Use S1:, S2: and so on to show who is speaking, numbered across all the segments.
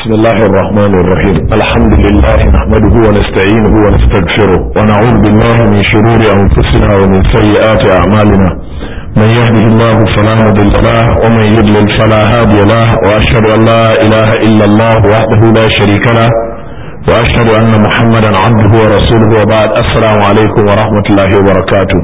S1: بسم الله الرحمن الرحيم الحمد لله نحمده ونستعينه ونستغفره ونعوذ بالله من شرور أنفسنا ومن سيئات أعمالنا من يهده الله فلا مضل له ومن يضلل فلا هادي له وأشهد أن لا إله إلا الله وحده لا شريك له وأشهد أن محمدا عبده ورسوله وبعد السلام عليكم ورحمة الله وبركاته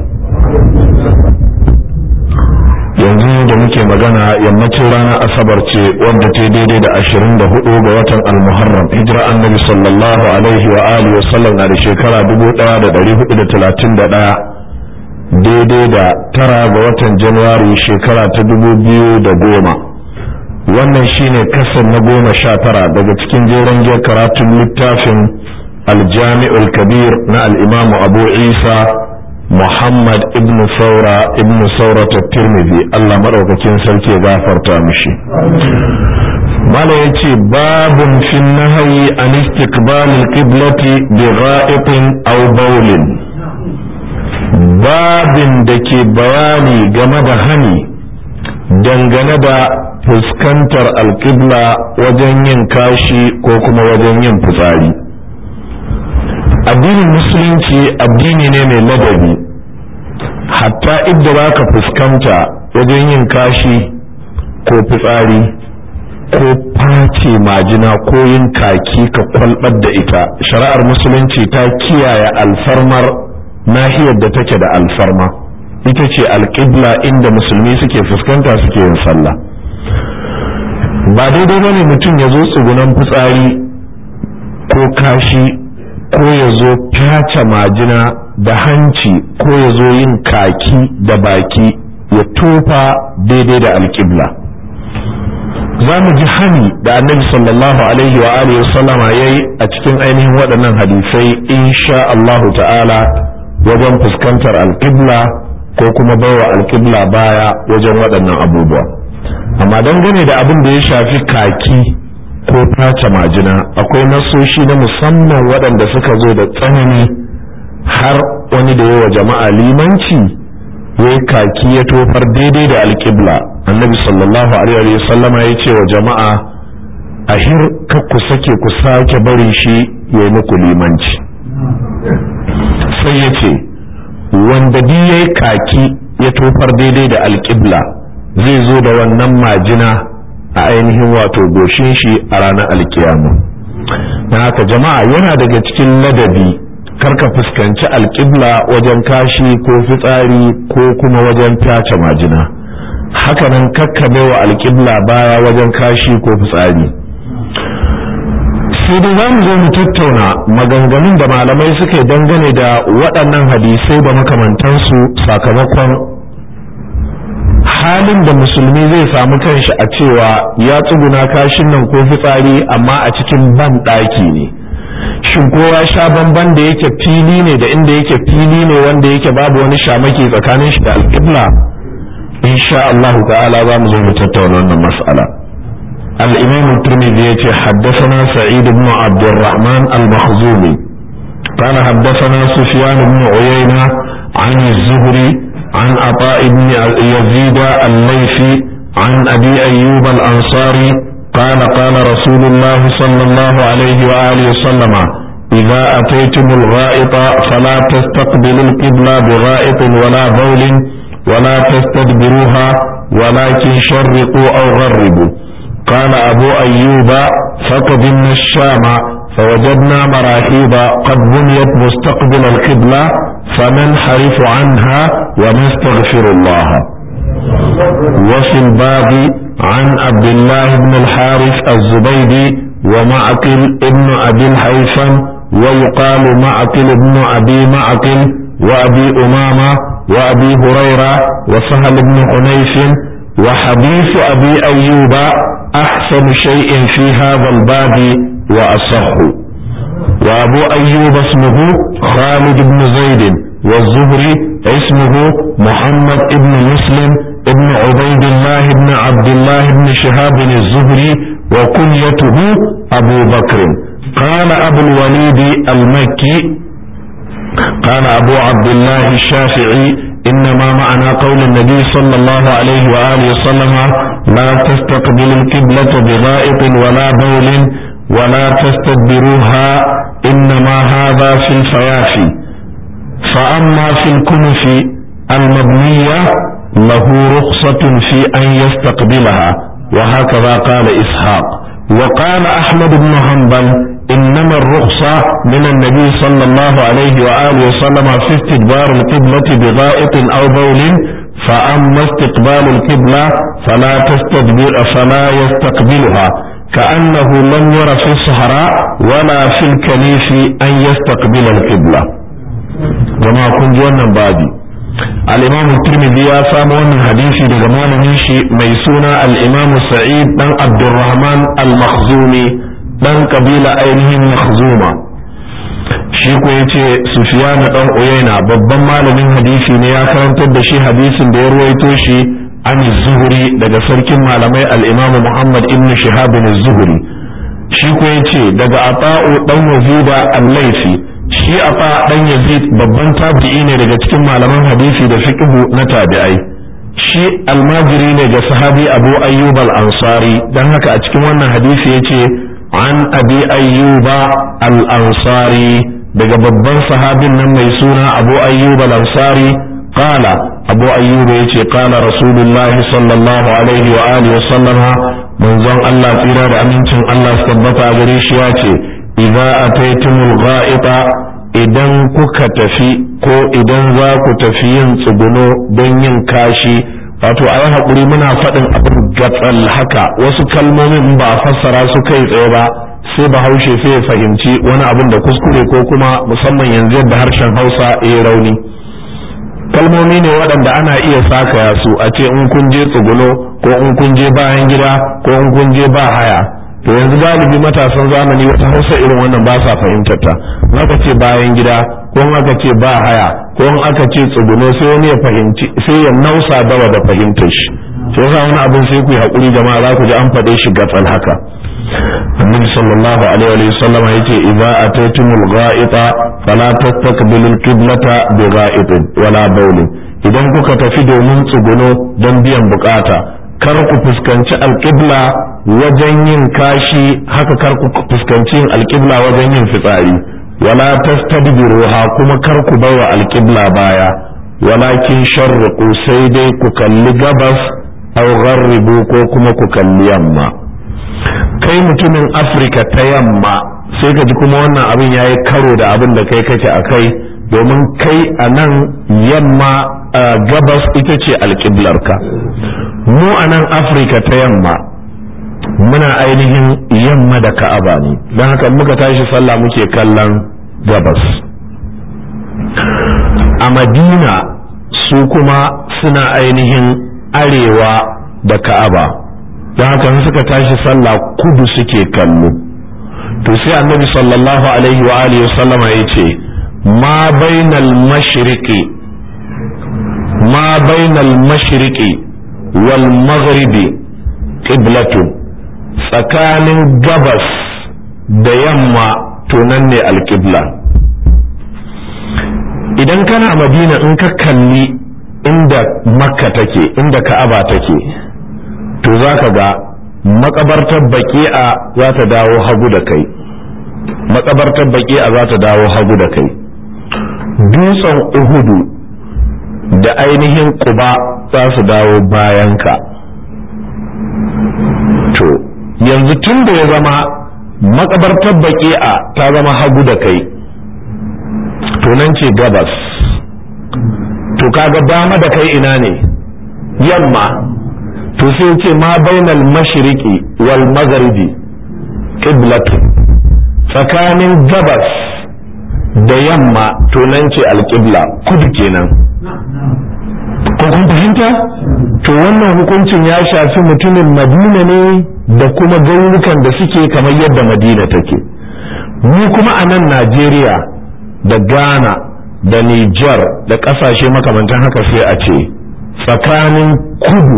S1: yanzu da muke magana yammacin ranar asabar ce wadda ta daidai da ashirin da hudu ga watan almuharram hijira annabi sallallahu alaihi wa alihi wasallam na da shekara dubu daya da dari hudu da talatin da daya daidai da tara ga watan januwari shekara ta dubu biyu da goma wannan shine kasan na goma sha tara daga cikin jeren giyar karatun littafin aljami'ul kabir na al'imamu abu isa Muhammad ibn Saura ibn Saura ta Tirmidhi Allah madaukakin sarki ya gafarta mishi Mala yace babun fi nahyi an istiqbal al-qiblati bi gha'itin aw bawlin babin da ke bayani game da hani dangane da fuskantar alƙibla wajen yin kashi ko kuma wajen yin fitsari addinin musulunci addini ne mai ladabi hatta idda za ka fuskanta wajen yin kashi ko fitsari ko face majina ko yin kaki ka kwalbar da ita shari'ar musulunci ta kiyaye alfarmar nahiyar da take da alfarma ita ce alƙibla inda musulmi suke fuskanta suke yin sallah ba daidai bane mutum ya zo tsugunan fitsari ko kashi ko ya zo fyace majina da hanci ko ya zo yin kaki da baki ya tofa daidai da alƙibla za mu ji hani da annabi sallallahu alaihi wa alihi wa sallama yayi a cikin ainihin waɗannan hadisai insha Allahu ta'ala wajen fuskantar alƙibla ko kuma baiwa alƙibla baya wajen waɗannan abubuwa amma dangane da abin da ya shafi kaki ko tace majina akwai nasoshi na musamman waɗanda suka zo da tsanani har wani da yawa jama'a limanci ya kaki ya tofar daidai da alƙibla annabi sallallahu alaihi wasallama ya ce wa jama'a a hir ku sake ku sake bari shi ya yi muku limanci sai ya ce wanda bi ya yi kaki ya tofar daidai da alƙibla zai zo da wannan majina a ainihin wato goshin shi a ranar alkiyama na haka jama'a yana daga cikin ladabi karka fuskanci alƙibla wajen kashi ko fitsari ko kuma wajen tace majina hakanan kakkabe wa alƙibla baya wajen kashi ko fitsari sai dai za mu zo mu tattauna maganganun da malamai suka yi dangane da waɗannan hadisai da makamantansu sakamakon halin da musulmi zai samu kanshi a cewa ya tsuguna kashin nan ko fitsari amma a cikin ban ɗaki ne shin ko ya sha bamban da yake fili ne da inda yake fili ne wanda yake babu wani shamaki tsakanin shi da alƙibla insha Allah ta'ala za mu zo mu tattauna wannan mas'ala al-imam at-tirmidhi yace haddathana sa'id ibn abd الرحمن المخزومي قال حدثنا سفيان بن عيينة عن الزهري عن عطاء بن يزيد الليثي عن أبي أيوب الأنصاري قال قال رسول الله صلى الله عليه وآله وسلم إذا أتيتم الغائط فلا تستقبلوا القبلة بغائط ولا بول ولا تستدبروها ولكن شرقوا أو غربوا قال أبو أيوب فقدمنا الشام فوجدنا مراحيض قد بنيت مستقبل القبلة فننحرف عنها ونستغفر الله وفي الباب عن عبد الله بن الحارث الزبيدي ومعقل ابن أبي الهيثم ويقال معقل ابن أبي معقل وأبي أمامة وأبي هريرة وسهل بن حنيف وحديث أبي أيوب أحسن شيء في هذا الباب وأصح وأبو أيوب اسمه خالد بن زيد والزهري اسمه محمد بن مسلم ابن عبيد الله بن عبد الله بن شهاب الزهري وكنيته أبو بكر قال أبو الوليد المكي قال أبو عبد الله الشافعي إنما معنى قول النبي صلى الله عليه وآله وسلم لا تستقبل القبلة بغائط ولا بول ولا تستدبروها إنما هذا في الفيافي فأما في الكنف المبنية له رخصة في أن يستقبلها وهكذا قال إسحاق وقال أحمد بن حنبل إنما الرخصة من النبي صلى الله عليه وآله وسلم في استدبار القبلة بغائط أو بول فأما استقبال القبلة فلا تستدبر فلا يستقبلها كأنه لم ير في الصحراء ولا في الكنيف أن يستقبل القبلة جماعة كنت وانا بادي الإمام الترمذي يا سامو wannan hadisi daga malamin shi mai suna al-Imam Sa'id dan Abdurrahman al-Makhzumi dan kabila ainihin Makhzuma shi ko yace Sufyan dan Uyayna babban malamin hadisi ne ya karantar da shi hadisin da ya ruwaito shi an zuhuri daga sarkin malamai al-Imam Muhammad ibn Shihab az-Zuhri shi ko yace daga Ata'u dan Yazida al-Laythi shi Ata dan Yazid babban tabi'i ne daga cikin malaman hadisi da fiqh na tabi'ai shi almajiri ne ga sahabi Abu Ayyub al-Ansari dan haka a cikin wannan hadisi yace an Abi Ayyuba al-Ansari daga babban sahabin nan mai suna Abu Ayyub al-Ansari qala Abu Ayyub yace qala Rasulullahi sallallahu alaihi wa alihi wa sallama manzon Allah tsira da amincin Allah su tabbata a gare shi yace idza ataytumul gha'ita idan kuka tafi ko idan za ku tafi yin tsuguno don yin kashi wato a yi haƙuri muna faɗin abin gatsal haka wasu kalmomin ba a fassara su kai tsaye ba sai bahaushe sai ya fahimci wani abin da kuskure ko kuma musamman yanzu yadda harshen hausa ya rauni kalmomi ne waɗanda ana iya sakaya su a ce in kun je tsuguno ko in kun je bayan gida ko in kun je ba haya to yanzu galibi matasan zamani wata hausa irin wannan ba sa fahimtar ta aka ce bayan gida ko aka ce ba haya ko aka ce tsuguno sai wani ya fahimci sai ya nausa dawa da fahimtar shi sai yasa wani abin sai ku yi hakuri jama'a za ku ji an faɗe shi gatsal haka annabi sallallahu alaihi wa sallam yace idza ataytumul gha'ita fala tastaqbilu al-qiblata bi gha'itin wala bawlin idan kuka tafi domin tsuguno don biyan bukata kar ku fuskanci alƙibla wajen yin kashi haka kar ku fuskanci yin alƙibla wajen yin fitsari wala tastadbiruha kuma kar ku baiwa alƙibla baya walakin sharriqu sai dai ku kalli gabas aw gharribu ko kuma ku kalli yamma kai mutumin afirka ta yamma sai ka ji kuma wannan abin yayi karo da abin da kai kake akai domin kai a nan yamma gabas ita ce alƙiblarka mu a nan afirka ta yamma muna ainihin yamma da ka'aba ne don haka muka tashi sallah muke kallon gabas a madina su kuma suna ainihin arewa da ka'aba don haka suka tashi sallah kudu suke kallo to sai annabi sallallahu alaihi wa alihi sallama ya ce ma bainal mashriqi ma bainal mashriqi wal maghribi qiblatun tsakanin gabas da yamma to nan ne alqibla idan kana madina in ka kalli inda makka take inda ka'aba take to za ka ga makabartar baki'a za ta dawo hagu da kai makabartar baki'a za ta dawo hagu da kai dutsen uhudu da ainihin kuba za su dawo bayanka to yanzu tun da ya zama makabartar baki'a ta zama hagu da kai to nan ce gabas to kaga dama da kai ina ne yamma to sai ce ma bainal mashriqi wal magharibi qiblatu tsakanin gabas da yamma to nan ce alqibla kudu kenan ko kun fahimta to wannan hukuncin ya shafi mutumin madina ne da kuma garurukan da suke kamar yadda madina take mu kuma a nan najeriya da ghana da niger da ƙasashe makamantan haka sai a ce tsakanin kudu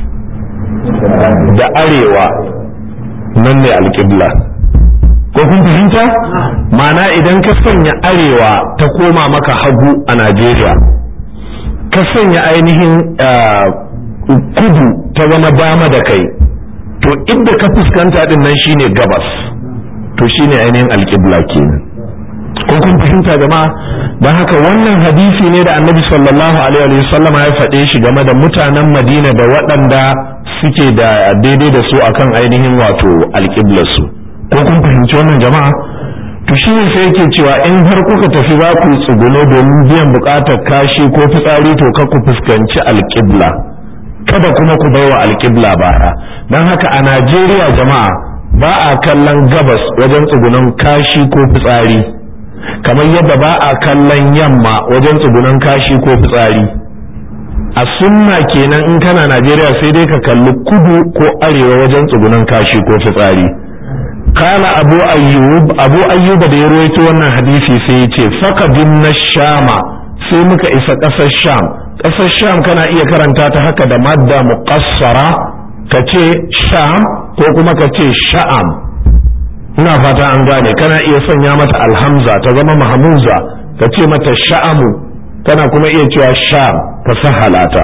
S1: da arewa nan ne alƙibla ko kun fahimta mana idan ka sanya arewa ta koma maka hagu a najeriya ka sanya ainihin kudu ta zama dama da kai to inda ka fuskanta din nan shine gabas to shine ainihin alƙibla kenan ko kun fahimta jama'a don haka wannan hadisi ne da annabi sallallahu alaihi wa sallam ya faɗe shi game da mutanen madina da waɗanda suke da daidai da su akan ainihin wato alƙiblarsu ko kun fahimci wannan jama'a to shi ne sai yake cewa in har kuka tafi za ku tsuguno domin biyan buƙatar kashi ko fitsari to ka ku fuskanci alƙibla kada kuma ku baiwa alƙibla baya don haka a najeriya jama'a ba a kallon gabas wajen tsugunan kashi ko fitsari kamar yadda ba a kallon yamma wajen tsugunan kashi ko fitsari a sunna kenan in kana najeriya sai dai ka kalli kudu ko arewa wajen tsugunan kashi ko fitsari kala abu ayyub abu ayyuba da ya ruwaito wannan hadisi sai ya ce fakadin na shama sai muka isa ƙasar sham ƙasar sham kana iya karanta ta haka da madda muqassara ka ce sham ko kuma ka ce sha'am ina fata an gane kana iya sanya mata alhamza ta zama mahmuza ka ce mata sha'amu kana kuma iya cewa sham ka sahalata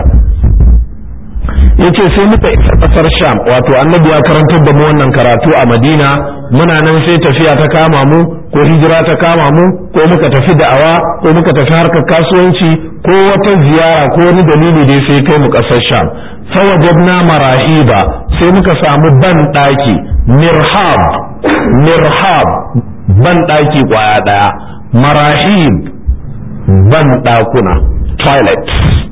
S1: yace sai muka isa kasar sham wato annabi ya karantar da mu wannan karatu a madina muna nan sai tafiya ta kama mu ko hijira ta kama mu ko muka tafi da'awa ko muka tafi harkar kasuwanci ko wata ziyara ko wani dalili dai sai kai mu kasar sham fawajadna marahiba sai muka samu ban daki mirhab mirhab ban daki kwaya daya marahib ban dakuna toilet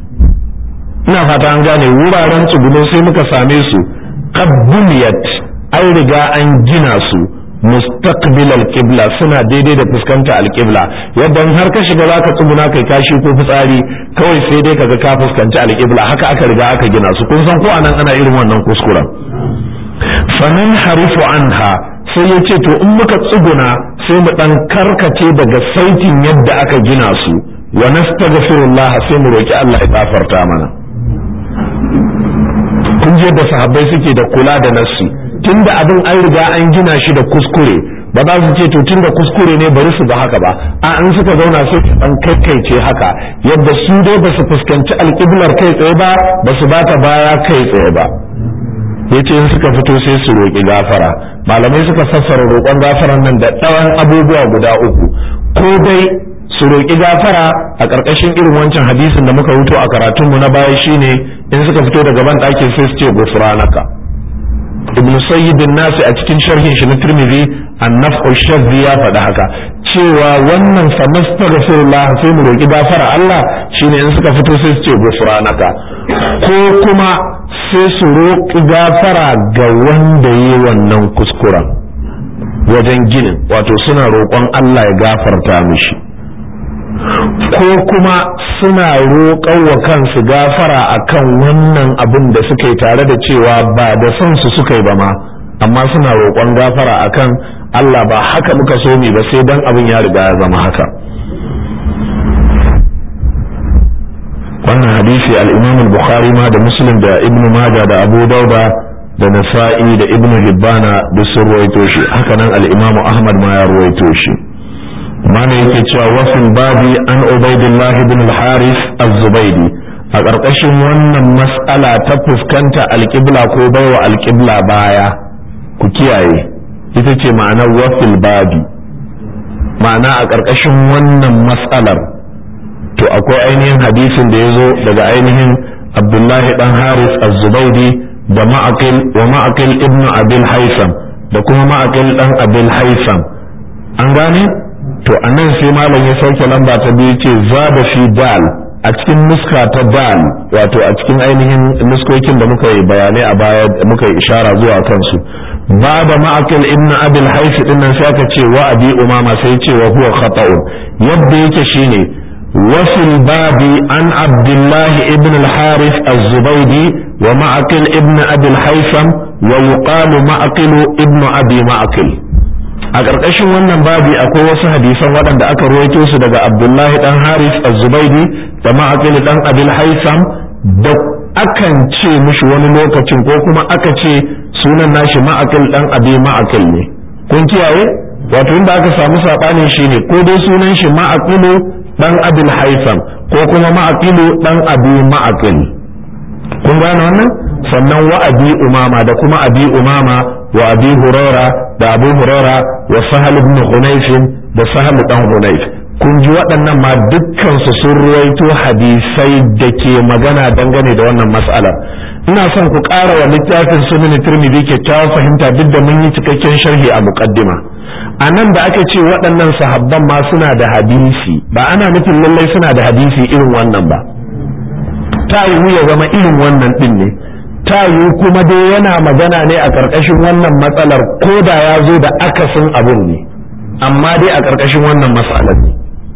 S1: ina fata an gane wuraren tsuguno sai muka same su qabbuliyat an riga an gina su mustaqbil alqibla suna daidai da fuskanta alqibla yadda har ka shiga zaka tsuguna kai kashi ko fitsari kawai sai dai kaga ka fuskanci alqibla haka aka riga aka gina su kun san ko anan ana irin wannan kuskuren fanan harifu anha sai ya ce to in muka tsuguna sai mu dan karkace daga saitin yadda aka gina su wa nastaghfirullah sai mu roki Allah ya gafarta mana kun je da sahabbai suke da kula da nassi tunda abin an riga an gina shi da kuskure ba za su ce to tunda kuskure ne bari su ba haka ba a an suka zauna sai su dan kaikaice haka yadda su dai ba su fuskanci alƙiblar kai tsaye ba ba su bata baya kai tsaye ba yace in suka fito sai su roƙi gafara malamai suka fassara roƙon gafaran nan da ɗawan abubuwa guda uku ko dai su roƙi gafara a ƙarƙashin irin wancan hadisin da muka wuto a karatunmu na baya shine in suka fito daga ban ɗakin sai su ce gufranaka ibn sayyidin nasi a cikin sharhin shi na tirmidhi annaf'u shadhi ya faɗi haka cewa wannan fa nastaghfirullah sai mu roƙi gafara Allah shine in suka fito sai su ce gufranaka ko kuma sai su roƙi gafara ga wanda yi wannan kuskuren wajen ginin wato suna roƙon Allah ya gafarta mishi ko kuma suna roƙon wa kansu gafara akan wannan abin da suka yi tare da cewa ba da son su suka yi ba ma amma suna roƙon gafara akan Allah ba haka muka so mi ba sai dan abin ya riga ya zama haka wannan hadisi al-Imam al-Bukhari ma da Muslim da Ibn Majah da Abu Dauda da Nasa'i da Ibn Hibbana duk sun ruwaito shi haka nan al-Imam Ahmad ma ya ruwaito shi mana yake cewa wasil babi an ubaidillah ibn al-haris az-zubaydi a ƙarƙashin wannan mas'ala ta fuskanta alƙibla ko baiwa alƙibla baya ku kiyaye ita ce ma'anar wasil babi ma'ana a ƙarƙashin wannan mas'alar to akwai ainihin hadisin da ya zo daga ainihin abdullahi dan haris az-zubaydi da ma'aqil wa ma'aqil ibn abil haisam da kuma ma'aqil dan abil haisam an gane to a nan sai malam ya sauke lamba ta biyu ce za da fi dal a cikin nuska ta dal wato a cikin ainihin nuskokin da muka yi bayanai a baya muka yi ishara zuwa kansu ba da ma'akil ibn abil haifi din nan sai aka ce wa abi umama sai ce wa huwa khata'un yadda yake shine وفي الباب عن عبد الله ابن الحارث الزبيدي ومعقل ابن أبي الحيثم ويقال معقل ابن أبي معقل a ƙarƙashin wannan babi akwai wasu hadisan waɗanda aka ruwaito su daga abdullahi ɗan haris az-zubaidi da ma'aqil ɗan abil haisam da akan ce mishi wani lokacin ko kuma aka ce sunan nashi ma'aqil ɗan abi ma'aqil ne kun kiyaye wato inda aka samu saɓanin shi ne ko dai sunan shi ma'aqilu ɗan abil haisam ko kuma ma'aqilu ɗan abi ma'aqil kun gane wannan sannan wa abi umama da kuma abi umama wa abi huraira da abu huraira wa sahal ibn hunayf da sahal dan hunayf kun ji waɗannan ma dukkan su sun ruwaito hadisai da ke magana dangane da wannan mas'alar ina son ku ƙara wa littafin sunan tirmidhi kyakkyawar fahimta duk da mun yi cikakken sharhi a muqaddima a nan da aka ce waɗannan sahabban ma suna da hadisi ba ana nufin lallai suna da hadisi irin wannan ba ta yiwu ya zama irin wannan ɗin ne ta yiwu kuma dai yana magana ne a ƙarƙashin wannan matsalar ko da ya zo da akasin abun ne amma dai a ƙarƙashin wannan matsalar ne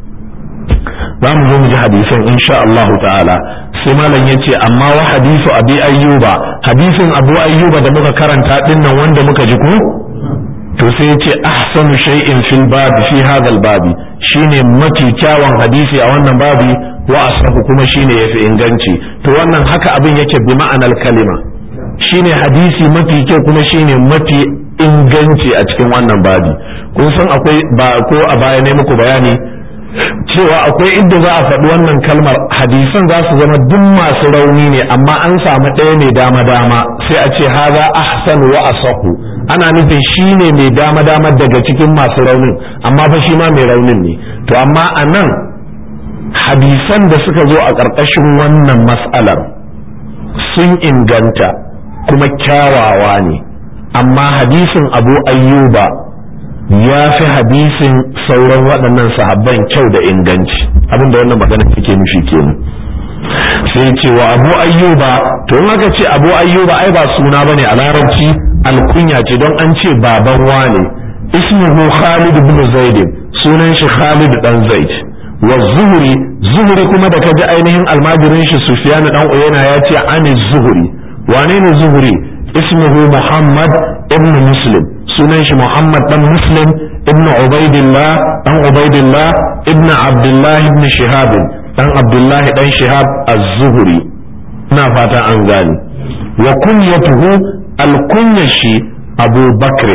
S1: za mu zo mu ji hadisin insha Allah ta'ala sai malam ya ce amma wa hadisu abi ayyuba hadisin abu ayyuba da muka karanta dinnan wanda muka ji ko to sai ya ce ahsanu shay'in fil babi fi hadha al babi shine mafi kyawun hadisi a wannan babi wa asahu kuma shine yafi inganci to wannan haka abin yake bi ma'anar kalima shine hadisi mafi kyau kuma shine mafi inganci a cikin wannan babi kun san akwai ba ko a baya ne muku bayani cewa akwai inda za a faɗi wannan kalmar hadisan za su zama duk masu rauni ne amma an samu ɗaya mai dama dama sai a ce haza ahsan wa asahu ana nufin shi ne mai dama dama daga cikin masu raunin amma fa shi ma mai raunin ne to amma a nan hadisan da suka zo a ƙarƙashin wannan mas'alar sun inganta kuma kyawawa ne amma hadisin abu ayyuba ya fi hadisin sauran waɗannan sahabban kyau da inganci abinda wannan magana take nufi kenan sai ce wa abu ayyuba to in aka ce abu ayyuba ai ba suna bane a larabci alkunya ce don an ce baban wane ismuhu khalid ibn zaid sunan shi khalid dan zaid wa zuhri zuhri kuma da kaji ainihin almajirin shi sufyan dan uyana ya ce ani zuhri wane ne zuhri ismuhu muhammad ibn muslim sunan shi muhammad dan muslim ibn ubaidillah dan ubaidillah ibn abdullah ibn shihab dan abdullah dan shihab az-zuhri ina fata an gane wa kunyatuhu al-kunyashi abu bakr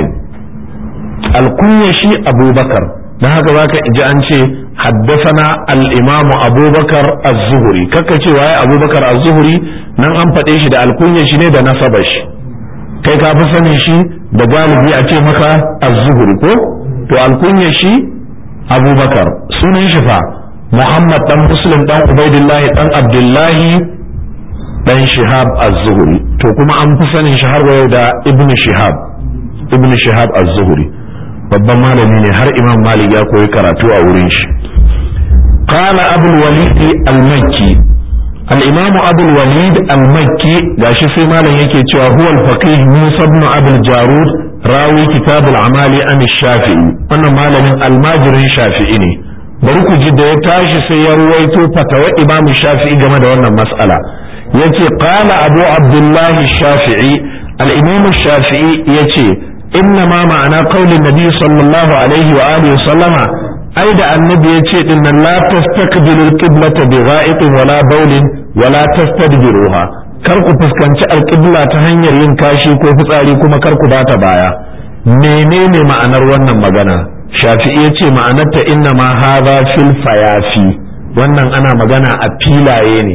S1: al-kunyashi abu bakar dan haka zaka ji an ce haddasana al-imam abubakar az-zuhri kaka ce waye abubakar az-zuhri nan an faɗe shi da alkunya shi ne da nasabar shi kai ka fi sanin shi da galibi a ce maka az-zuhri ko to alkunya shi abubakar sunan shi fa muhammad dan muslim dan ubaidillahi dan abdullahi dan shihab az-zuhri to kuma an fi sanin shi har yau da ibnu shihab ibnu shihab az-zuhri babban malami ne har imam malik ya koyi karatu a wurin shi قال أبو الوليد المكي الإمام أبو الوليد المكي gashi sai malam yake cewa huwa al-faqih Musa ibn Abdul Jarud rawi kitab al-amali an shafi'i wannan malamin almajirin shafi'i ne bari ku ji da ya tashi sai ya ruwaito fatawa Imam Shafi'i game da wannan mas'ala yace qala Abu Abdullah Shafi'i al-Imam Shafi'i yace inna ma ma'ana qaulin Nabi sallallahu alaihi wa alihi wa sallama ai da annabi ya ce din nan la tastaqbilu al-qiblata bi gha'itin wala bawlin wala tastadbiruha kar ku fuskanci alƙibla ta hanyar yin kashi ko fitsari kuma kar ku bata baya menene ma'anar wannan magana shafi'i ya ce ma'anarta inna ma hadha fil fayafi wannan ana magana a filaye ne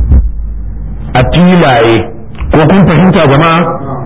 S1: a filaye ko kun fahimta jama'a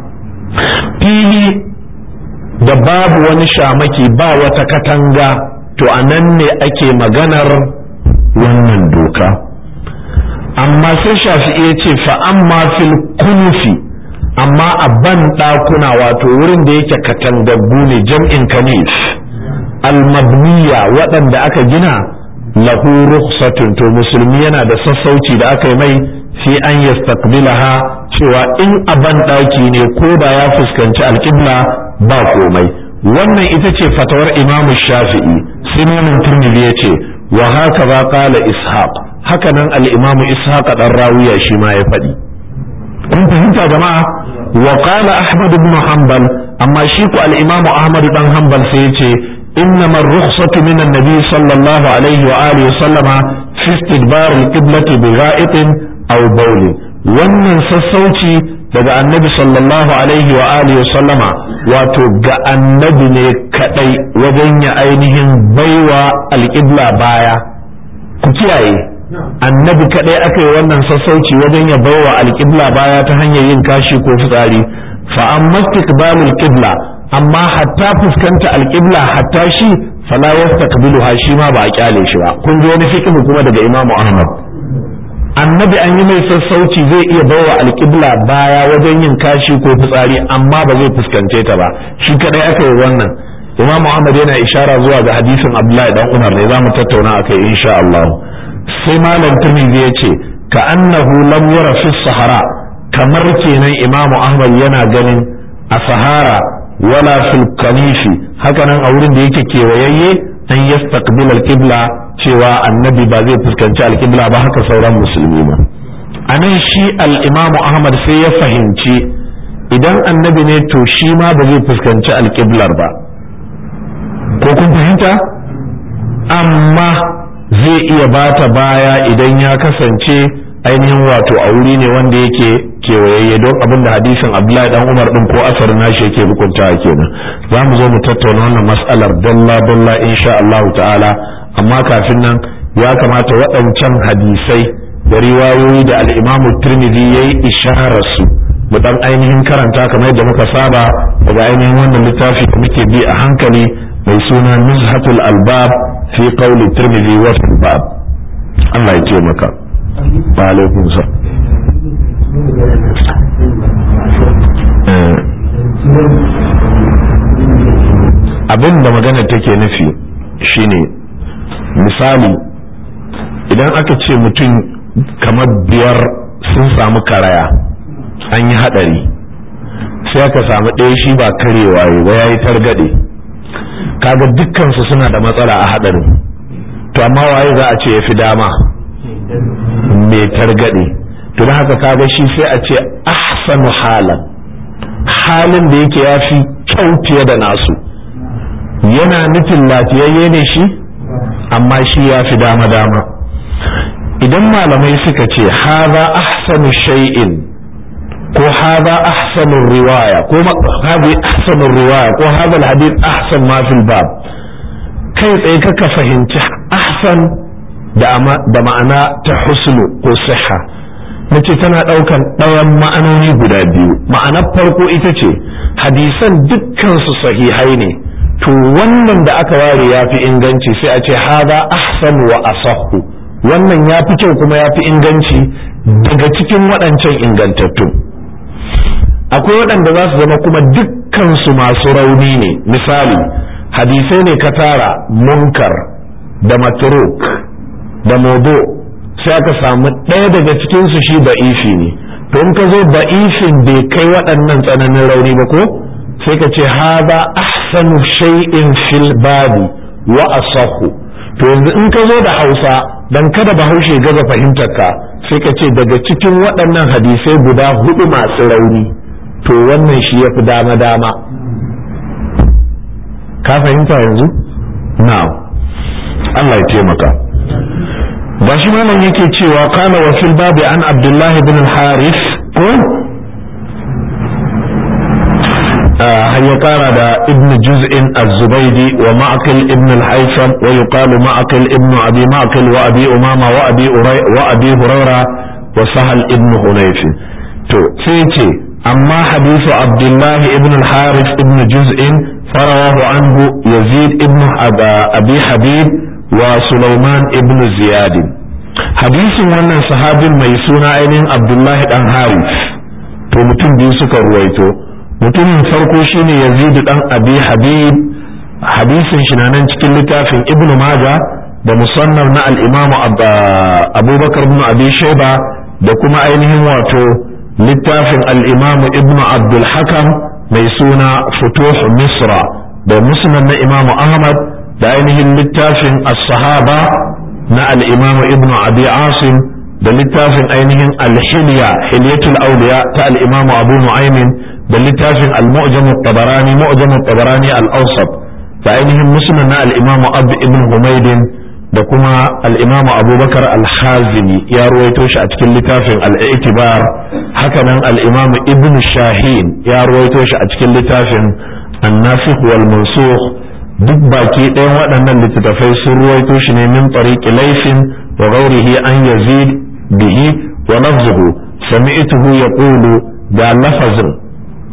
S1: fili da babu wani shamaki ba wata katanga to a nan ne ake maganar wannan doka amma sai shafi'i ya ce fa'amma fil kunufi amma a ban ɗakuna wato wurin da yake katangaggu ne jam'in kanif almabniya waɗanda aka gina lahu rukhsatun to musulmi yana da sassauci da aka yi mai fi an yastaqbilaha cewa in a ban ɗaki ne ko da ya fuskanci alƙibla ba komai wannan ita ce fatawar imam shafi'i sinanin turmili ya ce wa haka ba kala ishaq haka nan al-imam ishaq dan rawiya shi ma ya faɗi kun fahimta jama'a wa qala ahmad ibn hanbal amma shi ku al-imam ahmad dan hanbal sai ya ce إنما الرخصة من النبي صلى الله عليه وآله وسلم في استدبار القبلة بغائط أو بول wannan sassauci daga annabi sallallahu alaihi wa alihi wa sallama wato ga annabi ne kadai wajen ya ainihin baiwa alƙibla baya ku kiyaye annabi kadai aka yi wannan sassauci wajen ya baiwa alƙibla baya ta hanyar yin kashi ko fitsari fa amma istiqbalul qibla amma hatta fuskanta alqibla hatta shi fala yastaqbiluha shi ma ba a kyale shi ba kun ji wani fiqh kuma daga Imam Ahmad annabi an yi mai sassauci zai iya bawa alqibla baya wajen yin kashi ko fitsari amma ba zai fuskance ta ba shi kadai aka yi wannan Imam Ahmad yana ishara zuwa ga hadisin Abdullahi dan Umar ne zamu tattauna akai insha Allah sai malam Tirmidhi ya ce ka annahu lam yara fi sahara kamar kenan Imam Ahmad yana ganin a sahara wala fil kanifi hakanan a wurin da yake kewayayye an yastaqbil al-qibla cewa annabi ba zai fuskanci al-qibla ba haka sauran musulmi ba anan shi al-imamu ahmad sai ya fahimci idan annabi ne to shi ma ba zai fuskanci al-qiblar ba ko kun fahimta amma zai iya bata baya idan ya kasance ainihin wato a wuri ne wanda yake kewayayye don abin da hadisin abdullahi dan umar din ko asarin nashi yake hukunta kenan za mu zo mu tattauna wannan mas'alar dalla dalla insha Allah ta'ala amma kafin nan ya kamata waɗancan hadisai da riwayoyi da al-imamu tirmidhi yayi isharar su mu dan ainihin karanta kamar yadda muka saba daga ainihin wannan littafi da muke bi a hankali mai suna nuzhatul albab fi qawli tirmidhi wa fil bab Allah ya taimaka wa alaikum salam abin da magana take nufi shine misali idan aka ce mutum kamar biyar sun samu karaya an yi hadari sai aka samu ɗaya shi ba karewa ba ya yi targaɗe kaga dukkansu suna da matsala a hadarin to amma waye za a ce ya fi dama mai targaɗe to da haka kaga shi sai a ce ahsanu halan halin da yake ya fi kyau fiye da nasu yana nufin lafiyayye ne shi amma shi ya fi dama-dama idan malamai suka ce haza ahsanu shay'in ko haza ahsanu riwaya ko hadi ahsanu riwaya ko hada alhadith ahsan ma fil bab kai tsaye kaka fahimci ahsan da ma'ana ta husnu ko siha nace tana ɗaukan ɗayan ma'anoni guda biyu ma'anar farko ita ce hadisan dukkan su sahihai ne to wannan da aka ware ya fi inganci sai a ce haza ahsan wa asahhu wannan ya fi kyau kuma ya fi inganci daga cikin waɗancan ingantattu akwai waɗanda za su zama kuma dukkansu masu rauni ne misali hadisai ne ka tara munkar da matruk da mobo sai aka samu ɗaya daga cikinsu shi ba'ifi ne to in ka zo ba'ifin bai kai waɗannan tsananin rauni ba ko sai ka ce haza ahsanu shay'in fil babi wa asahu to yanzu in ka zo da hausa dan kada bahaushe gaza fahimtar ka sai ka ce daga cikin waɗannan hadisai guda hudu masu rauni to wannan shi ya fi dama dama ka fahimta yanzu na'am Allah ya taimaka ba shi malam yake cewa kana wa fil babi an abdullahi bin al-haris ko har ya kara da ibn juz'in az-zubaydi wa ma'qil ibn al-haytham wa yuqalu ma'qil ibn abi ma'qil wa abi umama wa abi wa abi hurayra wa sahal ibn hunayf to sai ce amma hadithu abdullahi ibn al-haris ibn juz'in farawahu anhu yazid ibn abi habib wa sulaiman ibn ziyad hadisin wannan sahabin mai suna ainihin abdullahi dan haris to mutum biyu suka ruwaito mutumin farko shine yazid dan abi habib hadisin shi na nan cikin littafin ibn maja da musannaf na al-imam abubakar ibn abi shayba da kuma ainihin wato littafin al-imam ibn abdul hakam mai suna futuh misra da musnad na imam ahmad da ainihin littafin as-sahaba na al-imam ibn abi asim da littafin ainihin al-hilya hilyatul awliya ta al-imam abu nu'aymin da littafin al-mu'jam at-tabarani mu'jam at-tabarani al-awsat da ainihin musnad na al-imam abu ibn humaydin da kuma al-imam abubakar al-hazimi ya ruwaito shi a cikin littafin al-i'tibar hakanan al-imam ibn shahin ya ruwaito shi a cikin littafin an-nasikh wal mansukh duk baki ɗayan waɗannan littattafai sun ruwaito shi ne min tariqi laysin wa ghairihi an yazid bihi wa lafzuhu sami'tuhu yaqulu da lafazin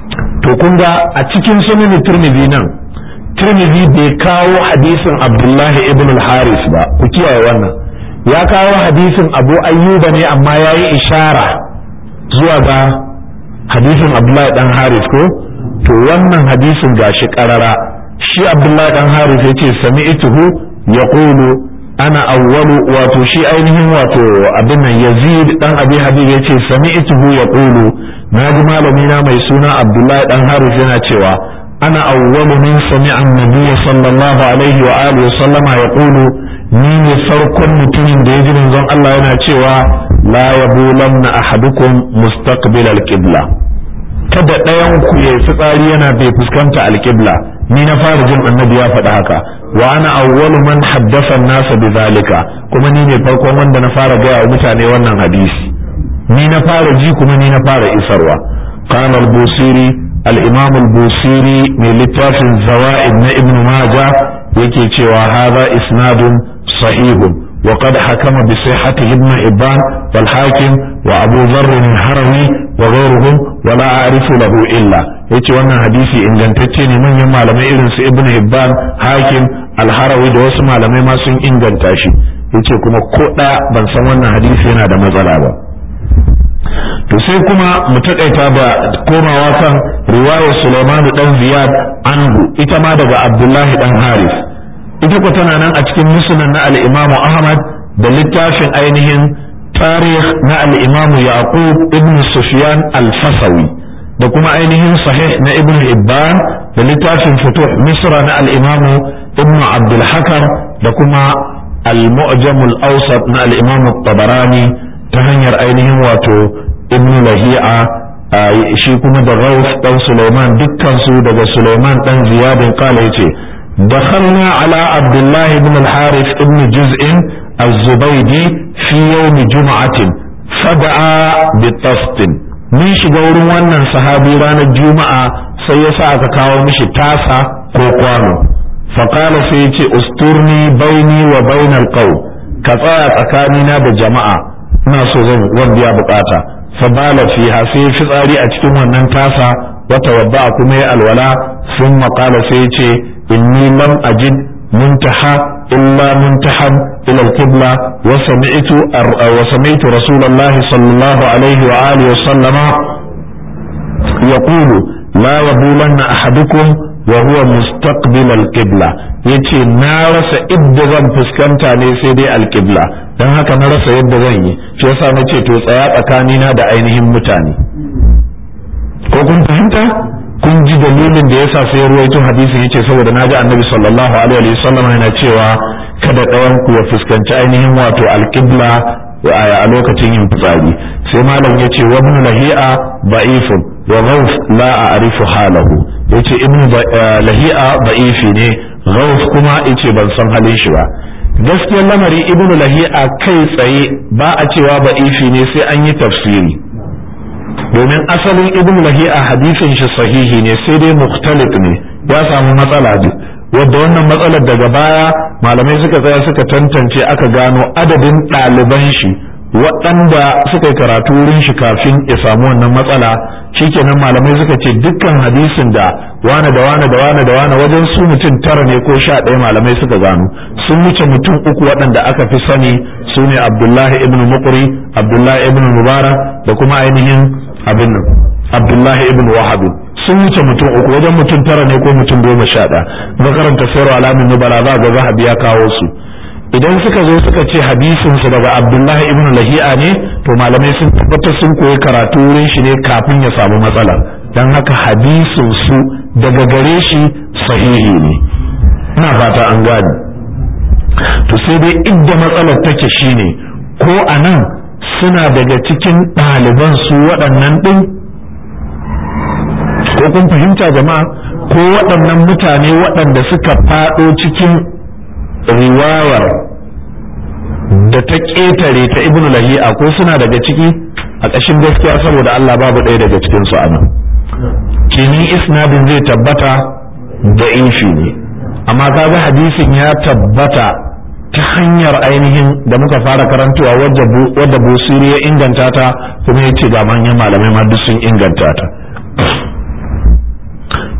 S1: to kun ga a cikin sunan tirmidhi nan tirmidhi bai kawo hadisin abdullahi ibn al-haris ba ku kiyaye wannan ya kawo hadisin abu ayyuba ne amma ya yi ishara zuwa ga hadisin abdullahi dan haris ko to wannan hadisin gashi karara shi abdullahi dan haris ya ce sami'tuhu yaqulu ana awwalu wato shi ainihin wato abin nan yazid dan abi habib ya ce sami'tuhu yaqulu na ji malami na mai suna abdullahi dan haris yana cewa ana awwalu min sami'a an-nabiy sallallahu alaihi wa alihi wa sallama yaqulu ni ne farkon mutumin da ya ji manzon Allah yana cewa la yabulanna ahadukum mustaqbil al-qibla kada ɗayan ku ya fitsari yana bai fuskanta al-qibla ni na fara jin annabi ya faɗi haka wa ana awwalu man haddasa an-nasa bidhalika kuma ni ne farkon wanda na fara gaya wa mutane wannan hadisi ni na fara ji kuma ni na fara isarwa qala al-busiri al-imam al-busiri mai littafin zawaid na ibn majah yake cewa hadha isnadun sahihun وقد حكم بصحته ابن حبان والحاكم وابو ذر الهروي وغيرهم ولا اعرف له الا yace wannan hadisi ingantacce ne manyan malamai irin su ibn hibban hakim alharawi da wasu malamai ma sun inganta shi yace kuma ko ɗaya ban san wannan hadisi yana da matsala ba to sai kuma mu taƙaita da komawa kan riwayar Sulaiman dan Ziyad anhu ita ma daga Abdullahi dan Haris ita ko tana nan a cikin musnad na al-Imam Ahmad da littafin ainihin tarikh na al-Imam Yaqub ibn Sufyan al-Fasawi da kuma ainihin sahih na Ibn Hibban da littafin Futuh Misra na al-Imam Ibn Abdul Hakam da kuma al-Mu'jam al-Awsat na al-Imam Tabarani ta hanyar ainihin wato Ibn Lahi'a shi kuma da Rauf dan Sulaiman dukkan su daga Sulaiman dan Ziyadin kala yace دخلنا على عبد الله بن الحارث بن جزء الزبيدي في يوم جمعة فدعا بطست من shiga wurin wannan sahabi ranar juma'a sai ya sa aka kawo mishi tasa ko kwano faƙala sai ya ce usturni baini wa bainal qaw ka tsaya tsakanina da jama'a ina so zan wanda ya bukata fa bala fiha sai fitsari a cikin wannan tasa wata wadda kuma ya alwala sun maƙala sai ya ce إني لم أجد منتهى إلا منتهى إلى القبلة وسمعت وسمعت رسول الله صلى الله عليه وآله وسلم يقول لا يبولن أحدكم وهو مستقبل القبلة yace na rasa idda zan fuskanta ne sai dai alƙibla don haka na rasa yadda zan yi shi yasa na ce to tsaya tsakanina da ainihin mutane ko kun fahimta kun ji dalilin da yasa sai ruwaito hadisi yace saboda naji annabi sallallahu alaihi wasallam yana cewa kada ɗayan ku ya fuskanci ainihin wato alqibla a lokacin yin fitsari sai malam yace wa ibn lahi'a da'ifun wa ghawf la a'rifu halahu yace ibn lahi'a da'ifi ne ghawf kuma yace ban san halin shi ba gaskiyar lamari ibn lahi'a kai tsaye ba a cewa da'ifi ne sai an yi tafsiri domin asalin ibn lahi'a hadisin shi sahihi ne sai dai mukhtalif ne ya samu matsala ne wadda wannan matsalar daga baya malamai suka tsaya suka tantance aka gano adadin ɗaliban shi waɗanda suka yi karatu wurin shi kafin ya samu wannan matsala shikenan malamai suka ce dukkan hadisin da wane da wane da wane da wane wajen su mutum tara ne ko sha ɗaya malamai suka gano sun wuce mutum uku waɗanda aka fi sani su ne abdullahi ibn muqri abdullahi ibn mubarak da kuma ainihin abin nan abdullahi ibn wahab sun wuce mutum uku wajen mutum tara ne ko mutum goma sha ɗaya makaranta sayarwa alamin nubala za ga zahabi ya kawo su idan suka zo suka ce hadisin su daga abdullahi ibn lahi'a ne to malamai sun tabbatar sun koyi karatu wurin shi ne kafin ya samu matsala dan haka hadisin su daga gare shi sahihi ne ina fata an gane to sai dai idda matsalar take shine ko anan suna daga cikin ɗaliban su waɗannan ɗin ko kun fahimta jama'a ko waɗannan mutane waɗanda suka faɗo cikin riwayar da ta ƙetare ta ibn lahi'a ko suna daga ciki a ƙashin gaskiya saboda Allah babu ɗaya daga cikin su anan kini isnadin zai tabbata da inshi ne amma kaga hadisin ya tabbata ta hanyar ainihin da muka fara karantuwa wadda busiri ya inganta ta kuma ya ce ga manyan malamai ma duk sun inganta ta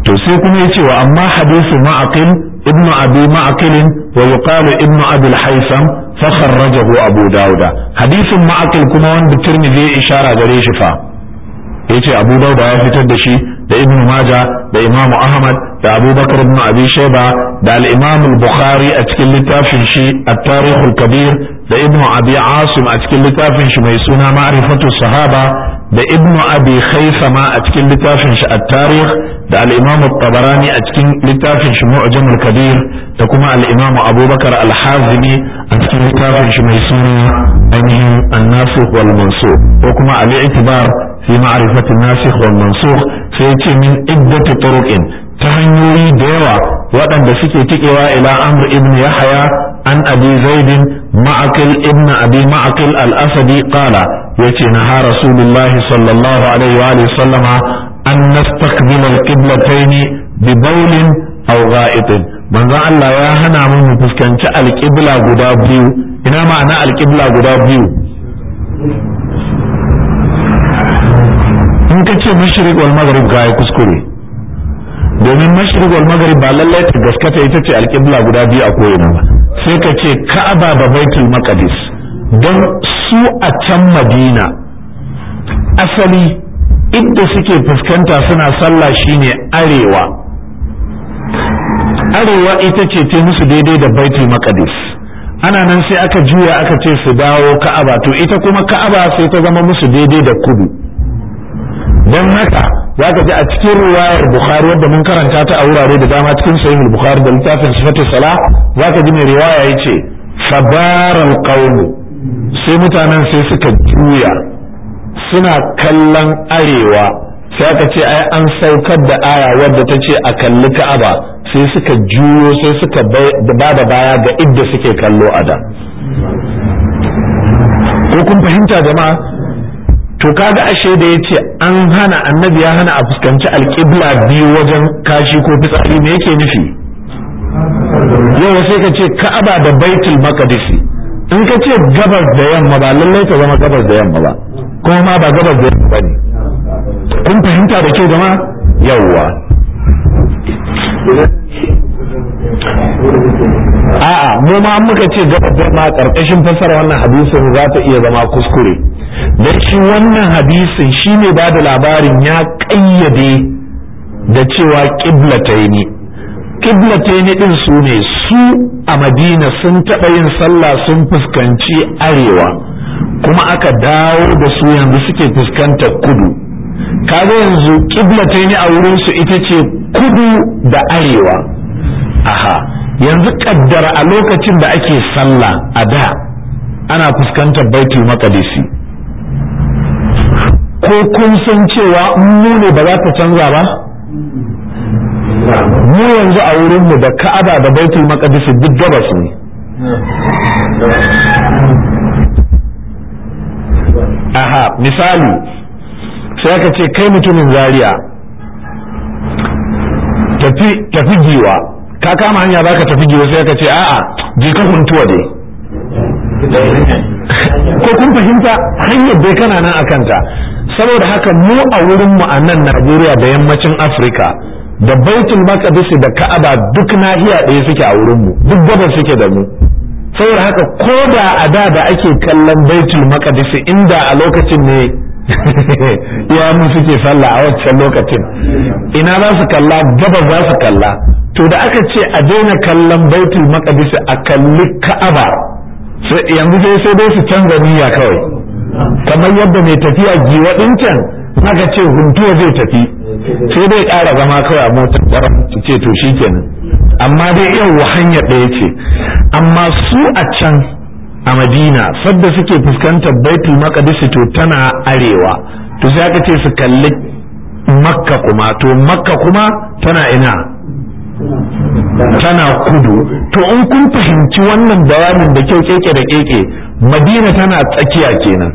S1: to sai kuma yace wa amma hadisu ma'aqil ibn abi ma'aqil wa yuqalu ibn abi al-haytham fa kharrajahu abu dauda hadisin ma'aqil kuma wanda tirmidhi ya ishara gare shi fa yace abu dauda ya fitar da shi da ibn maja da imamu ahmad da abubakar ibn abi shayba da al-imam al-bukhari a cikin littafin shi at-tarikh al-kabir da ibn abi asim a cikin littafin shi mai suna ma'rifatu sahaba da ibn abi khaisama a cikin littafin shi at-tarikh da al-imam at-tabarani a cikin littafin shi mu'jam al-kabir da kuma al-imam abubakar al-hazimi a cikin littafin shi mai suna ainihin an-nasikh wal mansukh ko kuma al-i'tibar fi ma'rifati an-nasikh wal mansukh sai ce min iddati turuqin ta hanyoyi da yawa waɗanda suke tikewa ila amr ibn yahya an abi zaidin ma'aqil ibn abi ma'aqil al-asadi qala yace naha rasulullahi sallallahu alaihi wa alihi sallama an nastaqbil al-qiblatayn bi bawlin aw gha'itin manzon Allah ya hana mu mu fuskanci al-qibla guda biyu ina ma'ana al-qibla guda biyu in ka ce mashriq wal maghrib ga ya kuskure domin mashriq wal maghrib ba lallai ta gaskata ita ce alƙibla guda biyu a koyina ba sai ka ce ka'aba da baitul maqdis don su a can madina asali inda suke fuskanta suna sallah shine arewa arewa ita ce ta musu daidai da baitul maqdis ana nan sai aka juya aka ce su dawo ka'aba to ita kuma ka'aba sai ta zama musu daidai da kudu don haka za ka ji a cikin ruwayar bukhari wadda mun karanta ta a wurare da dama cikin sahih bukhari da littafin sifatu sala za ka ji mai riwaya ya ce fabaral qawmu sai mutanen sai suka juya suna kallon arewa sai aka ce ai an saukar da aya wadda ta ce a kalli ka'aba sai suka juyo sai suka ba da baya ga idda suke kallo a da ko kun fahimta jama'a to kaga ashe da yace an hana annabi ya hana a fuskanci alƙibla biyu wajen kashi ko fitsari me yake nufi yau sai ka ce ka'aba da baitul maqdis in ka ce gabas da yamma ba lallai ta zama gabas da yamma ba kuma ma ba gabas da yamma bane kun fahimta da kyau jama'a yawwa a'a mu ma muka ce gabas da yamma karkashin fasara wannan hadisin za ta iya zama kuskure dan shi wannan hadisin shi ne ba da labarin ya ƙayyade da cewa ƙiblataini ƙiblataini ɗin su ne su a madina sun taɓa yin sallah sun fuskanci arewa kuma aka dawo da su yanzu suke fuskantar kudu kaga yanzu ƙiblataini a wurinsu ita ce kudu da arewa aha yanzu kaddara a lokacin da ake sallah a da ana fuskantar baitul maqdisi ko kun san cewa mu ne ba za ta canza ba mu yanzu a wurinmu da ka'aba da baitul maqdis duk gabas ne aha misali sai aka ce kai mutumin zaria tafi tafi giwa ka kama hanya za ka tafi giwa sai aka ce a'a je ka kuntuwa dai ko kun fahimta hanyar dai kana nan a kanta saboda haka mu a wurin mu a nan Najeriya da yammacin Afirka da baitul maqdis da Ka'aba duk nahiya ɗaya suke a wurin mu duk gabas suke da mu saboda haka ko da a da da ake kallon baitul maqdis inda a lokacin ne ya mu suke sallah a wancan lokacin ina za su kalla gabas za su kalla to da aka ce a daina kallon baitul maqdis a kalli Ka'aba yanzu sai sai dai su canza niyya kawai kamar yadda mai tafiya giwa ɗin can aka ce huntuwa zai tafi sai dai ƙara zama kawai a motar ƙwarar su ce to shikenan amma dai yau hanyar ɗaya ce amma su a can a madina sadda suke fuskantar baitul maqdis to tana arewa to sai aka ce su kalli makka kuma to makka kuma tana ina tana kudu to in kun fahimci wannan bayanin da kyau keke da keke madina tana tsakiya kenan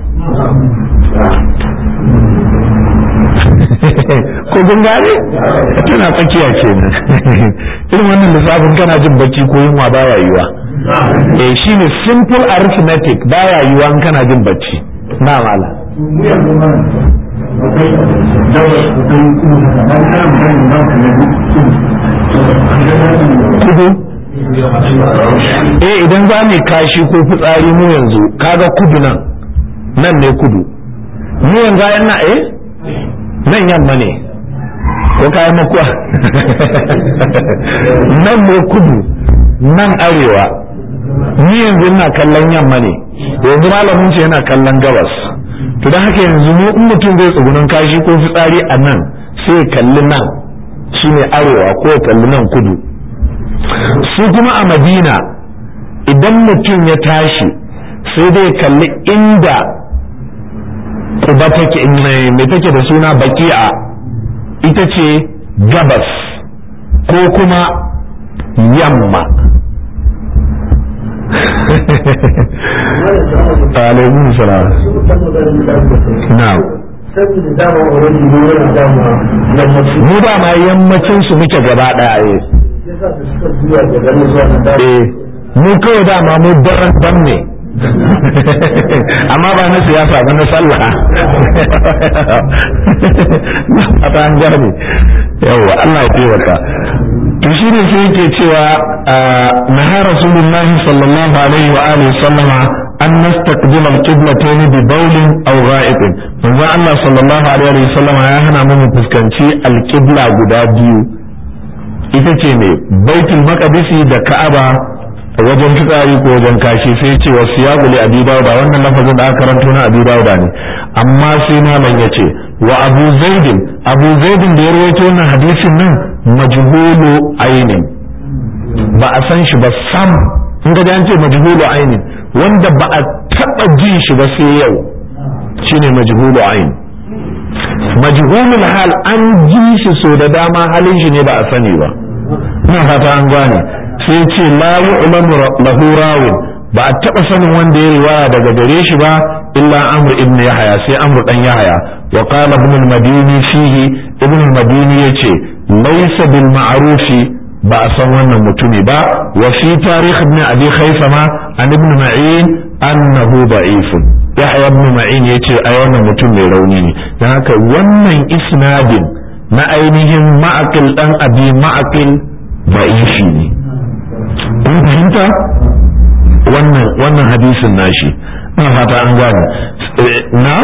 S1: ko kun gane tana tsakiya kenan irin wannan lissafin kana jin bacci ko yunwa baya yiwa eh shine simple arithmetic baya yiwa in kana jin bacci na mala kudu eh idan za mu kashi ko fitsari mu yanzu kaga kudu nan nan ne kudu mu yanzu ayan na eh nan yamma ne ko kayan makuwa nan ne kudu nan arewa ni yanzu ina kallon yamma ne yanzu malamin ce yana kallon gabas to don haka yanzu mu in mutum zai tsugunan kashi ko fitsari a nan sai ya kalli nan shine arewa ko ya kalli nan kudu su kuma a madina idan mutum ya tashi sai dai kalli inda kuba take mai take da suna baki'a ita ce gabas ko kuma yamma alaikun salam na'am mu ba ma yammacin su muke gaba daya eh mu kawai dama mu daren dan ne amma ba na siyasa ba na sallah a ta gane yawa Allah ya taimaka to shi ne sai yake cewa naha rasulullah sallallahu alaihi wa alihi sallama an nastaqbil al-qiblatayn bi bawlin aw gha'ibin manzo Allah sallallahu alaihi wa sallama ya hana mu fuskanci al-qibla guda biyu ita ce ne baitul maqdisi da ka'aba wajen fitsari ko wajen kashi sai ce wasu ya guli abi dauda wannan lafazin da aka karanto na abi dauda ne amma sai malam ya ce wa abu zaidin abu zaidin da ya rawaito wannan hadisin nan majhulu ainin ba a san shi ba sam in ga an ce majhulu ainin wanda ba a taba jin shi ba sai yau shine majhulu ain majhulul hal an ji shi so da dama halin shi ne ba a sani ba ina fata an gane sai ce la yu'lamu lahu rawin ba a taba sanin wanda ya riwaya daga gare shi ba illa amr ibn yahya sai amr dan yahya wa qala ibn al-madini fihi ibn al-madini yace laysa bil ma'rufi ba a san wannan mutumi ba wa fi tarikh ibn abi khaisama an ibn ma'in annahu da'ifun yahya ibn ma'in yace ai wannan mutum mai rauni ne dan haka wannan isnadin na ainihin ma'aqil dan abi ma'aqil da'ifi ne kun fahimta wannan wannan hadisin nashi ina fata an gane na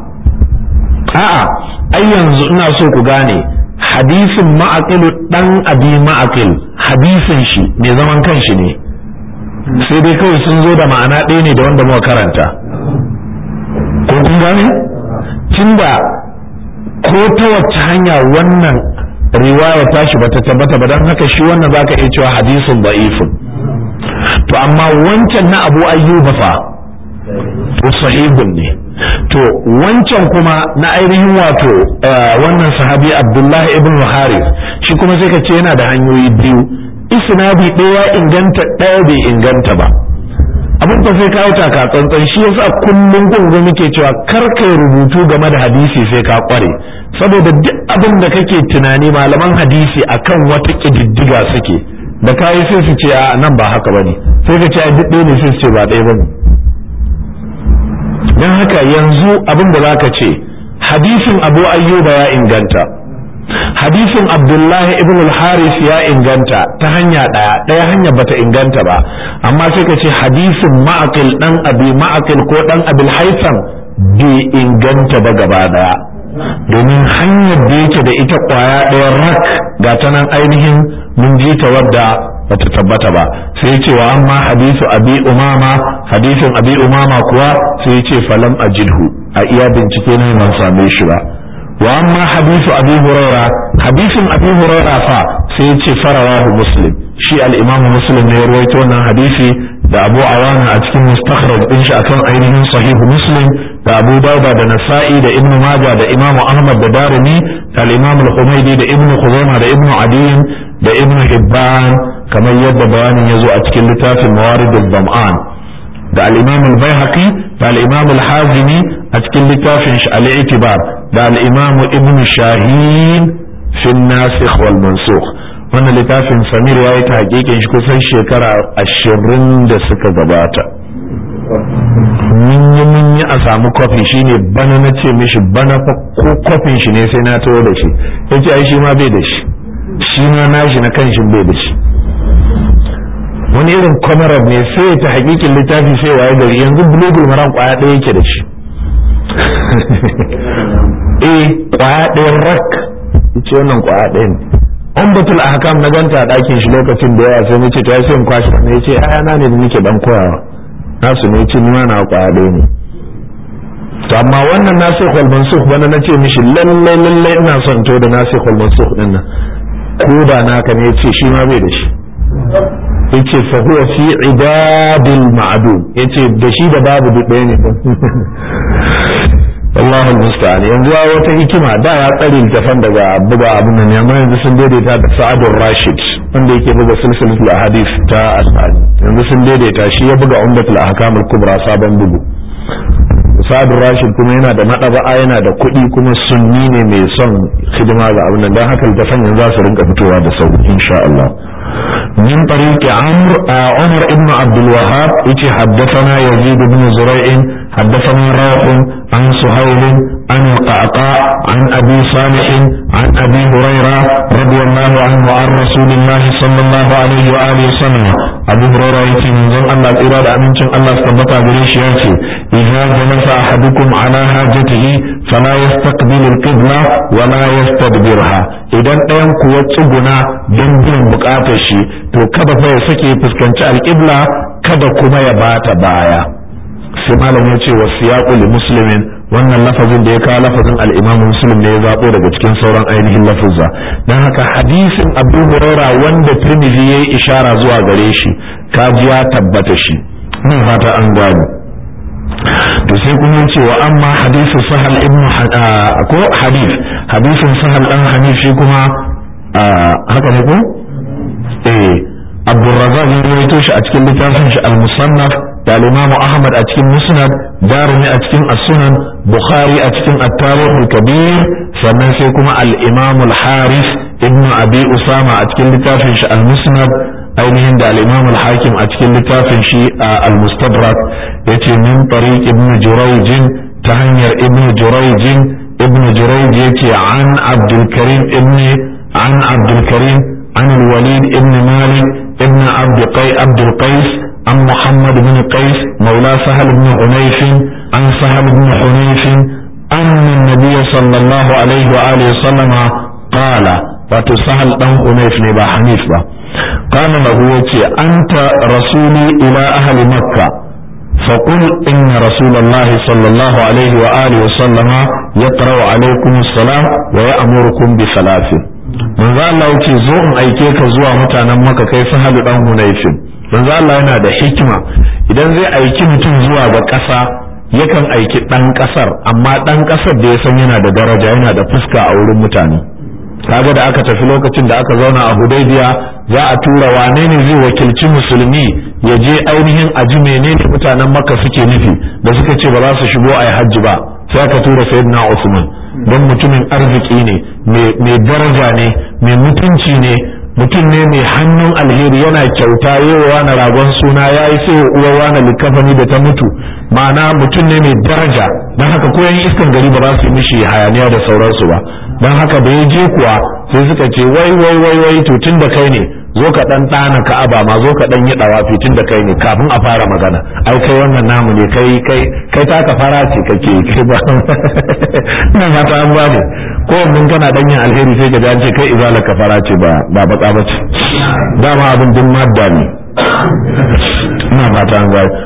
S1: a'a ai yanzu ina so ku gane hadisin ma'aqil dan abi ma'aqil hadisin shi mai zaman kanshi ne sai dai kawai sun zo da ma'ana ɗaya ne da wanda muka karanta ko kun gane tunda ko ta wacce hanya wannan riwaya tashi bata tabbata ba don haka shi wannan zaka iya cewa hadisin da'ifun to amma wancan na abu ayyuba fa to sahihun ne to wancan kuma na ainihin wato wannan sahabi abdullahi ibn haris shi kuma sai ka ce yana da hanyoyi biyu isnadi ɗaya inganta ɗaya bai inganta ba abin da sai kawo taka tsantsan shi yasa kullum gungun muke cewa kar kai rubutu game da hadisi sai ka kware saboda duk abin da kake tunani malaman hadisi akan wata kididdiga suke da kayi sai su ce a nan ba haka bane sai ka ce a duk ɗaya ne sai su ce ba ɗaya bane don haka yanzu abin da zaka ce hadisin abu ayyuba ya inganta hadisin abdullahi ibn al-haris ya inganta ta hanya ɗaya ɗaya hanya bata inganta ba amma sai ka ce hadisin ma'aqil dan abi ma'aqil ko dan abil haitham bai inganta ba gaba ɗaya domin hanyar da yake da ita kwaya ɗaya rak ga ta nan ainihin mun ji ta wadda bata tabbata ba sai ce wa amma hadisu abi umama hadisin abi umama kuwa sai ce falam ajidhu a iya bincike ne ban same shi ba wa amma hadisu abi huraira hadisin abi huraira fa sai ce farawahu muslim shi al-imam muslim ne ya rawaito wannan hadisi da abu awana a cikin mustakhraj din shi akan ainihin sahihu muslim da abu dauda da nasa'i da ibnu majah da imamu ahmad da darimi da al-imam al-humaydi da ibnu khuzaimah da ibnu adiyin da ibnu hibban kamar yadda bayanin ya zo a cikin littafin mawarid al-dam'an da al-imam al-baihaqi da al-imam al-hazimi a cikin littafin shi al-i'tibar da al-imam ibnu shahin fi an-nasikh wal mansukh wannan littafin samir ya yi ta hakikin shi kusan shekara ashirin da suka gabata mun yi mun yi a a samu kofi shine bana na ce mishi bana fa ko kofin shi ne sai na tawo da shi ya ce ai shi ma bai da shi shi ma nashi na kan shi bai da shi wani irin kwamarar ne sai ta hakikin littafi sai waye gari yanzu bulugul maram kwaya ɗaya yake da shi eh kwaya ɗaya rak ce wannan kwaya ɗaya ne an batul ahkam na ganta a ɗakin shi lokacin da yawa sai nace to ai sai in kwashi ne yace ai na ne da nake dan koyawa nasu ne yace ni ma na kwaya ɗaya ne to amma wannan nasikh wal mansukh bana nace mishi lalle lalle ina son to da nasikh wal mansukh din nan ko da naka ne yace shi ma bai da shi yace fa huwa fi ibadil ma'dum yace da shi da babu duk ɗaya ne Allahu musta'an yanzu wata hikima da ya tsare littafan daga buga abin nan amma yanzu sun daidaita da Sa'adur Rashid wanda yake buga silsilatul ahadith ta Asadi yanzu sun daidaita shi ya buga Umdatul Ahkam al-Kubra sabon bugu Sa'adur Rashid kuma yana da madaba'a yana da kuɗi kuma sunni ne mai son hidima ga abin nan dan haka littafan yanzu za su rinka fitowa da sauri insha Allah من طريق عمرو عمر ابن عبد الوهاب يتي حدثنا يزيد بن زريع حدثنا روح عن سهيل عن القعقاع عن ابي صالح عن ابي هريره رضي الله عنه وعن رسول الله صلى الله عليه واله وسلم ابو هريره يتي من زن الله الاراده امنشن الله استبقى بريش ياتي اذا جلس احدكم على حاجته فلا يستقبل القبله ولا يستدبرها idan ɗayan kuwa tsuguna don biyan bukatar shi to kada fa ya sake fuskanci alƙibla kada kuma ya bata baya sai malam ya ce wa siyaqu li muslimin wannan lafazin da ya kawo lafazin al-imam muslim ne ya zabo daga cikin sauran ainihin lafuzza dan haka hadisin abu huraira wanda tirmidhi yayi ishara zuwa gare shi kaji ya tabbata shi ina fata an gano to sai kuma ce wa amma hadisu sahal ibn ko hadith hadisin sahal dan hanif shi kuma haka ne ko eh abdurrazzaq ya rawaito shi a cikin littafin shi al-musannaf da al-imam ahmad a cikin musnad darimi a cikin as-sunan bukhari a cikin at-tarikh al-kabir sannan sai kuma al-imam al-haris ibn abi usama a cikin littafin shi al-musnad ainihin da al-imam al-hakim a cikin littafin shi al-mustadrak yace min tariq ibn jurayj ta hanyar ibn jurayj ibn jurayj yace an abdul karim ibn an abdul karim an al-walid ibn malik ibn abd qay abd qais عن محمد بن قيس مولى سهل بن حنيف عن سهل بن حنيف أن النبي صلى الله عليه وآله وسلم قال وتسهل بن حنيف نبا حنيف با قال له يتي أنت رسولي إلى أهل مكة فقل إن رسول الله صلى الله عليه وآله وسلم يقرأ عليكم السلام ويأمركم بثلاث من ذا الله يتي زوم أيكيك زوا متانا مكة كيف هل بن حنيف manzo Allah yana da hikima idan zai aiki mutum zuwa ga ƙasa yakan aiki ɗan ƙasar amma ɗan ƙasar da ya san yana da daraja yana da fuska a wurin mutane kaga da aka tafi lokacin da aka zauna a hudaybiya za a tura wane ne zai wakilci musulmi ya je ainihin aji menene mutanen makka suke nufi da suka ce ba za su shigo a yi hajji ba sai aka tura sayyidina usman don mutumin arziki ne mai daraja ne mai mutunci ne mutum ne mai hannun alheri yana kyauta yewa na ragon suna ya yi sai uwa wani likafani da ta mutu ma'ana mutum ne mai daraja don haka koyan iskan gari ba za su yi mishi hayaniya da sauransu ba don haka da ya je kuwa sai suka ce wai wai wai wai to tun da kai ne zo ka dan ɗana ka'aba ma zo ka dan yi dawafi tun da kai ne kafin a fara magana ai kai wannan namu ne kai kai kai taka fara ce kake kai ba ina fata an bane ko mun kana dan yin alheri sai ka ce kai izala ka fara ce ba ba baka ba ce dama abin din madda ne ina fata an gane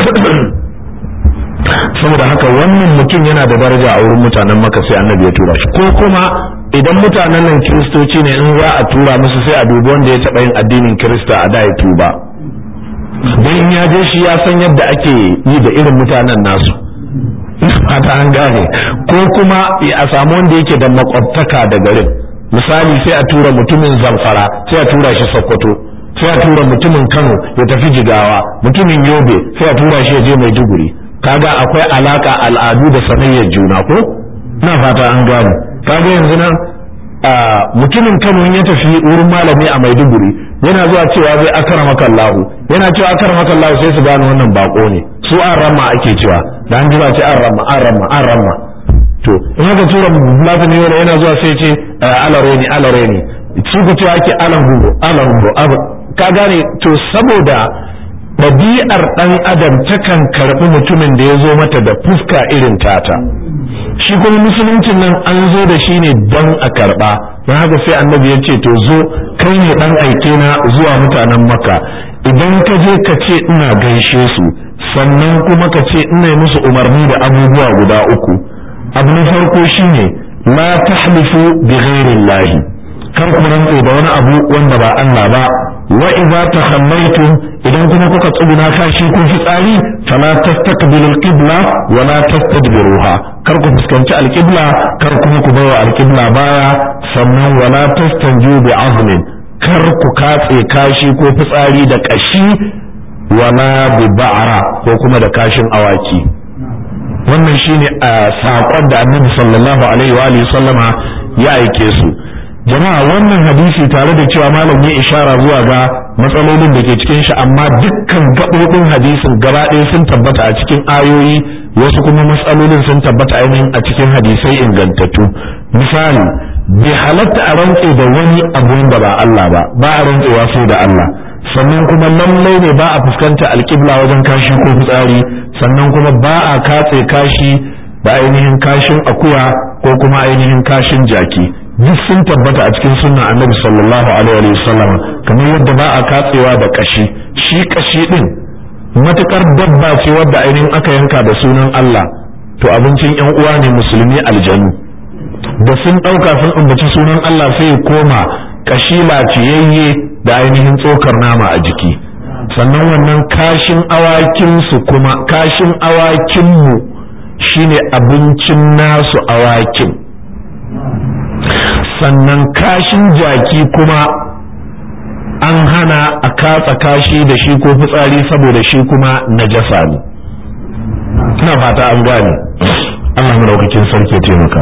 S1: saboda haka wannan mutum yana da daraja a wurin mutanen maka sai annabi ya tura shi ko kuma idan mutanen nan kiristoci ne in za a tura musu sai a dubi wanda ya taɓa yin addinin kirista a da ya tuba don in ya je shi ya san yadda ake yi da irin mutanen nasu fata an gane ko kuma a samu wanda yake da makwabtaka da garin misali sai a tura mutumin zamfara sai a tura shi sokoto sai a tura mutumin kano ya tafi jigawa mutumin yobe sai a tura shi ya je maiduguri kaga akwai alaka al'adu da sanayyar juna ko ina fata an gane kaga yanzu nan mutumin Kano ya tafi wurin malami a Maiduguri yana zuwa cewa zai akara makallahu yana cewa akara makallahu sai su gane wannan bako ne su an ramma ake cewa da an ji ba ce an ramma an ramma an ramma to in haka tura latin ne yana zuwa sai ce alare ne alare ne su ku cewa ake alan gugu alan gugu ka gane to saboda ɗabi'ar ɗan adam takan karɓi mutumin da ya zo mata da fuska irin tata shi kuma musuluncin nan an zo da shi ne don a karɓa don haka sai annabi ya ce to zo kai ne ɗan aike na zuwa mutanen maka idan ka je ka ce ina gaishe su sannan kuma ka ce ina musu umarni da abubuwa guda uku abu na farko shine la tahlifu bi ghairillahi kar ku rantse da wani abu wanda ba Allah ba wa idza takhallaytum idan kuma kuka tsuguna kashi ko fitsari fala tastaqbilu al-qibla wa la tastadbiruha kar ku fuskanci al-qibla kar kuma ku bawa al-qibla baya sannan wa la tastanju bi azmin kar ku katse kashi ko fitsari da kashi wala bi ba'ra ko kuma da kashin awaki wannan shine a saƙon da annabi sallallahu alaihi wa alihi sallama ya aike su jama'a wannan hadisi tare da cewa malam ya ishara zuwa ga matsalolin da ke cikin shi amma dukkan gaɓoɓin hadisin gaba ɗaya sun tabbata a cikin ayoyi wasu kuma matsalolin sun tabbata ainihin a cikin hadisai ingantattu misali bai halatta a rantse da wani abu da ba Allah ba ba a rantsewa sai da Allah sannan kuma lallai ne ba a fuskanta alƙibla wajen kashi ko fitsari sannan kuma ba a katse kashi da ainihin kashin akuya ko kuma ainihin kashin jaki duk sun tabbata a cikin sunna annabi sallallahu alaihi wa sallam kamar yadda ba a katsewa da kashi shi kashi din matukar dabba ce wadda ainihin aka yanka da sunan Allah to abincin yan uwa ne musulmi aljanu da sun ɗauka sun ambaci sunan Allah sai koma kashi lafiyayye da ainihin tsokar nama a jiki sannan wannan kashin awakinsu kuma kashin awakinmu shine abincin nasu awakin sannan kashin jaki kuma an hana a katsa kashi da shi ko fitsari saboda shi kuma najasa ne ina fata an gane Allah madaukakin sarki taimaka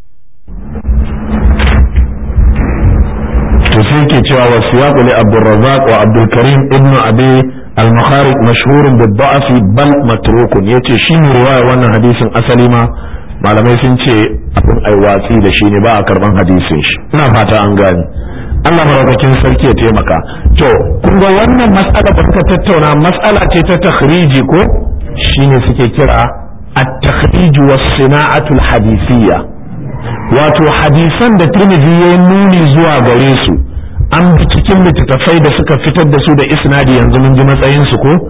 S1: to sai ke cewa wa siyaqu li Abdurrazzaq wa Abdul Karim ibn Abi al-Makharik mashhurun bi da'f bal matrukun yace shi ne riwaya wannan hadisin asali ma malamai sun ce abin ai watsi da shi ne ba a karban hadisin shi ina fata an gane Allah maraukakin sarki ya taimaka to kun ga wannan mas'ala da suka tattauna mas'ala ce ta takhriji ko shine suke kira at-takhrij was-sina'atu al-hadisiyya wato hadisan da Tirmidhi ya nuni zuwa gare su an bi cikin littattafai da suka fitar da su da isnadi yanzu mun ji matsayin su ko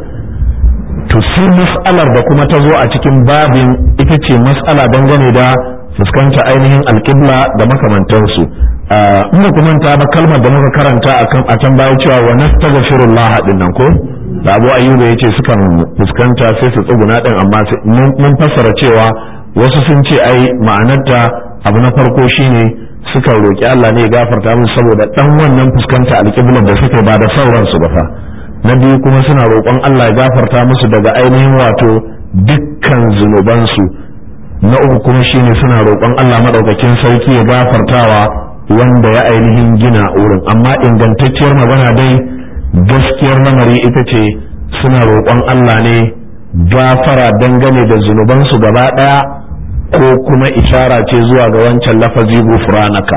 S1: to sai mas'alar da kuma ta zo a cikin babin ita ce mas'ala dangane da fuskanta ainihin alƙibla da makamantansu in ba manta ba kalmar da muka karanta a can baya cewa wa nastaghfirullah din nan ko da Abu Ayyuba yace sukan fuskanta sai su tsuguna din amma mun fassara cewa wasu sun ce ai ma'anarta abu na farko shine suka roki Allah ne ya gafarta musu saboda dan wannan fuskanta alƙiblar da suke ba da sauransu ba fa na biyu kuma suna roƙon Allah ya gafarta musu daga ainihin wato dukkan zunubansu na uku kuma shine suna roƙon Allah maɗaukakin sarki ya gafartawa wanda ya ainihin gina wurin amma ingantacciyar magana dai gaskiyar lamari ita ce suna roƙon Allah ne gafara dangane da zunubansu gaba ɗaya ko kuma ishara ce zuwa ga wancan lafazi gufranaka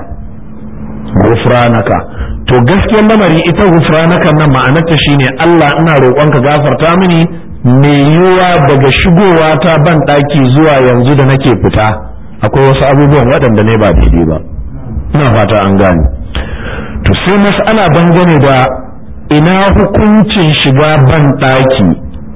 S1: gufranaka to gaskiyar lamari ita gufranaka nan ma'anarta shine Allah ina roƙonka gafarta mini me yiwa daga shigowa ta ban ɗaki zuwa yanzu da nake fita akwai wasu abubuwan waɗanda ne ba daidai ba ina fata an gane to sai mas'ala dangane da ina hukuncin shiga ban ɗaki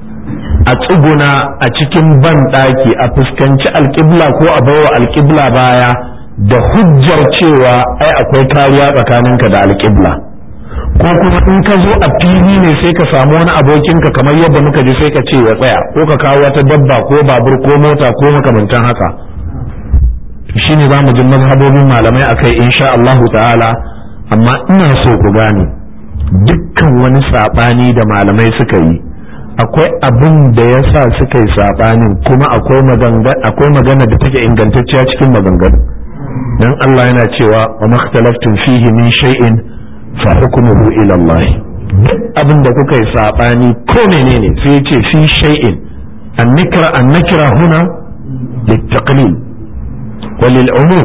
S1: a tsuguna a cikin ban ɗaki a fuskanci alƙibla ko a baiwa alƙibla baya da hujjar cewa ai akwai kariya tsakaninka da alƙibla ko kuma in ka zo a fili ne sai ka samu wani abokinka kamar yadda muka ji sai ka ce ya tsaya ko ka kawo wata dabba ko babur ko mota ko makamantan haka shine za mu ji mazhabobin malamai akai insha Allahu ta'ala amma ina so ku gane dukkan wani saɓani da malamai suka yi akwai abin da ya sa suka yi saɓanin kuma akwai magana da take ingantacciya cikin maganganu dan Allah yana cewa wa makhtalaftum fihi min shay'in fa hukmuhu ila Allah duk abin da kuka yi saɓani ko menene sai ya ce fi shay'in النكرة النكرة هنا للتقليل وللعموم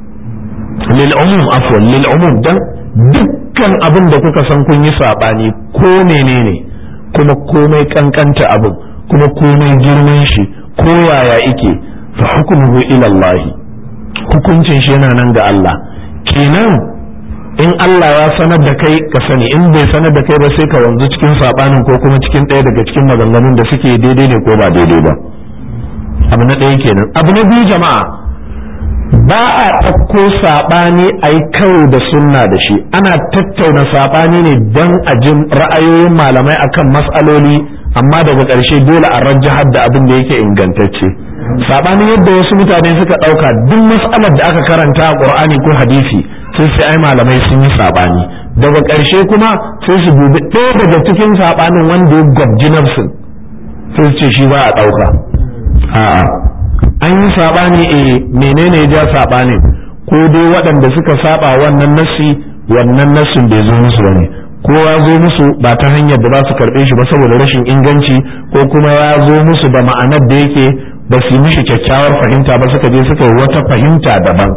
S1: للعموم عفوا للعموم ده dukkan abin da kuka san kun yi saɓani ko menene kuma komai kankanta abin kuma komai girman shi ko yaya ike fa hukmuhu ila Allah hukuncin shi yana nan ga Allah kenan in Allah ya sanar da kai ka sani in bai sanar da kai ba sai ka wanzu cikin sabanin ko kuma cikin ɗaya daga cikin maganganun da suke daidai ne ko ba daidai ba abu na ɗaya kenan abu na biyu jama'a ba a ɗauko saɓani a yi karo da sunna da shi ana tattauna saɓani ne don a jin ra'ayoyin malamai akan matsaloli amma daga ƙarshe dole a rajjahar da abin da yake ingantacce saɓani yadda wasu mutane suka ɗauka duk mas'alar da aka karanta a ƙur'ani ko hadisi sai sai ai malamai sun yi saɓani daga ƙarshe kuma sai su dubi ɗaya daga cikin saɓanin wanda ya gwabji nafsin sai su ce shi ba a ɗauka a'a an yi saɓani e menene ya ja saɓanin ko dai waɗanda suka saba wannan nassi wannan nassin bai zo musu bane ko ya zo musu ba ta hanyar da za su karɓe shi ba saboda rashin inganci ko kuma ya zo musu da ma'anar da yake ba su yi mishi kyakkyawar fahimta ba suka je suka yi wata fahimta daban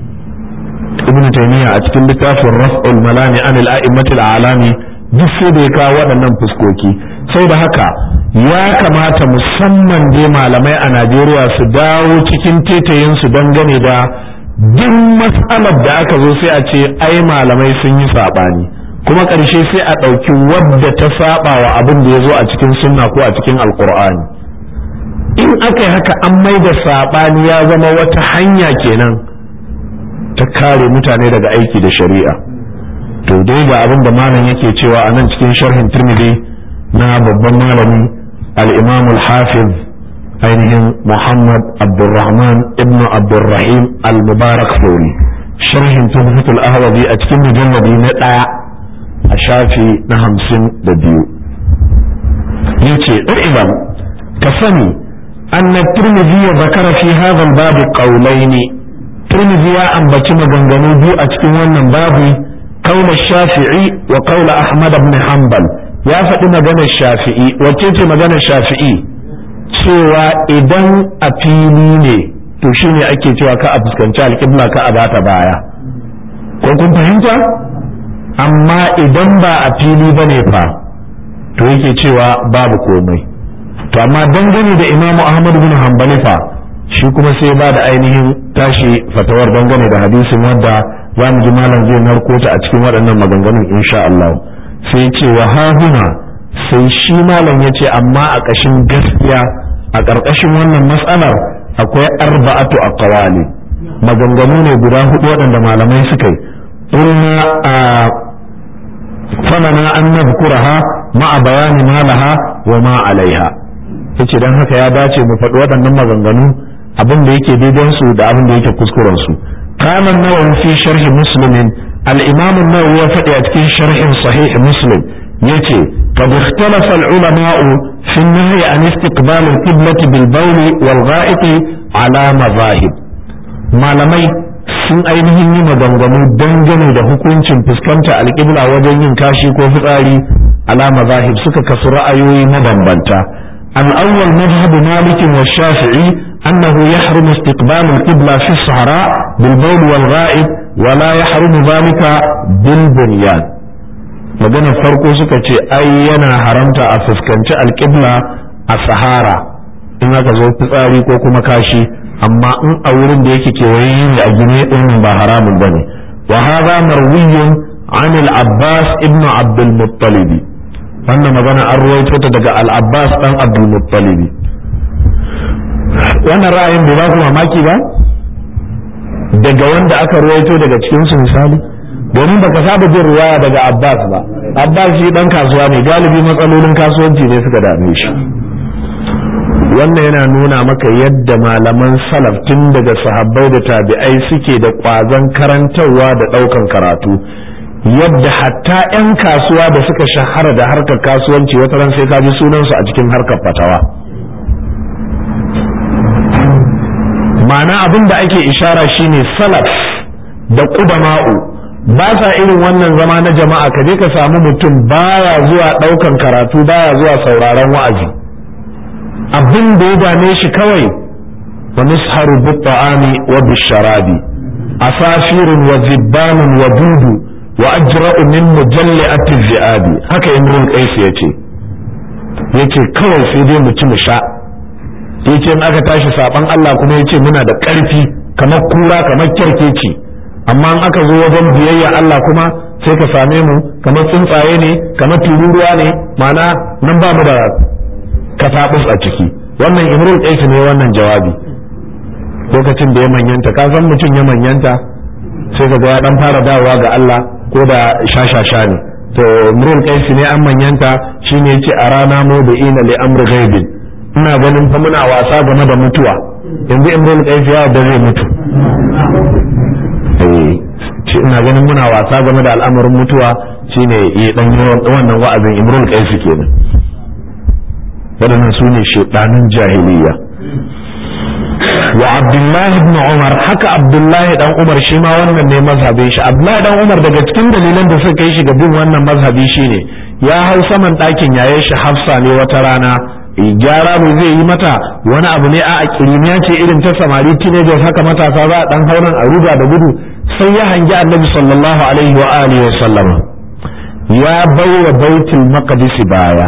S1: ibn taymiya a cikin littafin raf'ul malami anil a'immatil alami duk sai da ya kawo waɗannan fuskoki sai da haka ya kamata musamman dai malamai a Najeriya su dawo cikin tetayin su dangane da duk matsalar da aka zo sai a ce ai malamai sun yi saɓani kuma ƙarshe sai a ɗauki wadda ta saba wa abin da ya zo a cikin sunna ko a cikin alkur'ani in aka yi haka an mai da saɓani ya zama wata hanya kenan ta kare mutane daga aiki da shari'a to dai ga abin da malam yake cewa a nan cikin sharhin turmidi na babban malami al-imam al-hafiz ainihin muhammad abdurrahman ibn abdurrahim al-mubarak fori sharhin tuhfatul ahwazi a cikin mujalladi na ɗaya a shafi na hamsin da biyu yace ɗan ka sani أن الترمذي ذكر في هذا الباب قولين ترمذي يا أن بتم جنجنو بيو أتكون ونن بابي قول الشافعي وقول أحمد بن حنبل يا فدي مجانا الشافعي وكيف مجانا الشافعي cewa idan a fili ne to shine ake cewa ka a fuskanci alƙibla ka a bata baya ko kun fahimta amma idan ba a fili bane fa to yake cewa babu komai to amma dangane da imamu ahmad bin hanbali fa shi kuma sai ba da ainihin tashi fatawar dangane da hadisin wadda za mu ji malam zai narko ta a cikin waɗannan maganganun insha Allah sai ce wa hahuna sai shi malam ya ce amma a ƙashin gaskiya a ƙarƙashin wannan matsalar akwai arba'atu aqwali maganganu ne guda hudu waɗanda malamai suka yi qulna a famana an nadhkuraha ma'a bayani ma laha wa ma alaiha yace dan haka ya dace mu faɗi waɗannan maganganu abin da yake daidan su da abin da yake kuskuren su kana nawawi fi sharhi muslimin al-imam an-nawawi ya faɗi a cikin sharhin sahih muslim yace qad ikhtalafa al-ulama'u fi an-nahy an istiqbal al-qiblati bil bawl wal gha'it ala mazahib malamai sun ainihin yi maganganu dangane da hukuncin fuskanta alƙibla wajen yin kashi ko fitsari ala mazahib suka kasu ra'ayoyi mabambanta الأول مذهب مالك والشافعي أنه يحرم استقبال القبلة في الصحراء بالبول والغائب ولا يحرم ذلك بالبنيان maganar farko suka ce ai yana haramta a fuskanci alƙibla a sahara in aka zo fitsari ko kuma kashi amma in a wurin da yake kewaye ne a gine ɗin ba haramun ba ne wa hadha marwiyun an al-abbas ibn abdul muttalibi wannan magana an ruwaito ta daga al-abbas dan abdul muttalibi wannan ra'ayin bai ba ku mamaki ba daga wanda aka ruwaito daga cikin su misali domin baka saba jin ruwaya daga abbas ba abbas shi dan kasuwa ne galibi matsalolin kasuwanci ne suka dame shi wannan yana nuna maka yadda malaman salaf tun daga sahabbai da tabi'ai suke da ƙwazon karantarwa da ɗaukan karatu yadda hatta 'yan kasuwa da suka shahara da harkar kasuwanci wata ran sai ka ji sunansu a cikin harkar fatawa ma'ana abin da ake ishara shine salaf da ƙudama'u ba sa irin wannan zama na jama'a ka je ka samu mutum baya zuwa ɗaukan karatu baya zuwa sauraron wa'azi abin da ya dame shi kawai wa nusharu bi ta'ami wa bi sharabi asafirun wa zibbanun wa dudu wa ajra'u min mujalli'ati zi'abi haka imrul qais yace yace kawai sai dai mu ci mu sha yace in aka tashi saban Allah kuma yace muna da ƙarfi kamar kura kamar kyarkeci amma in aka zo wajen biyayya Allah kuma sai ka same mu kamar tsuntsaye ne kamar tururuwa ne mana nan ba mu da katabus a ciki wannan imrul qais ne wannan jawabi lokacin da ya manyanta ka san mutum ya manyanta sai ka ga ya dan fara dawowa ga Allah ko da shashasha ne to imrul qais ne an manyanta shine yace a rana mu da ina li amri ghaibin ina ganin fa muna wasa game da mutuwa yanzu imrul qais ya da zai mutu ce ina ganin muna wasa game da al'amarin mutuwa shine ya dan wannan wa'azin imrul qais kenan waɗannan su ne shedanin jahiliya wa abdullahi ibn umar haka abdullahi dan umar shi ma wannan ne mazhabin shi abdullahi dan umar daga cikin dalilan da suka kai shi ga bin wannan mazhabi shine ya hau saman ɗakin yayin shi hafsa ne wata rana gyara mu zai yi mata wani abu ne a kirimiya ce irin ta samari teenagers haka matasa za a dan hauran a ruga da gudu sai ya hangi annabi sallallahu alaihi wa alihi wa sallama ya baiwa baitul maqdis baya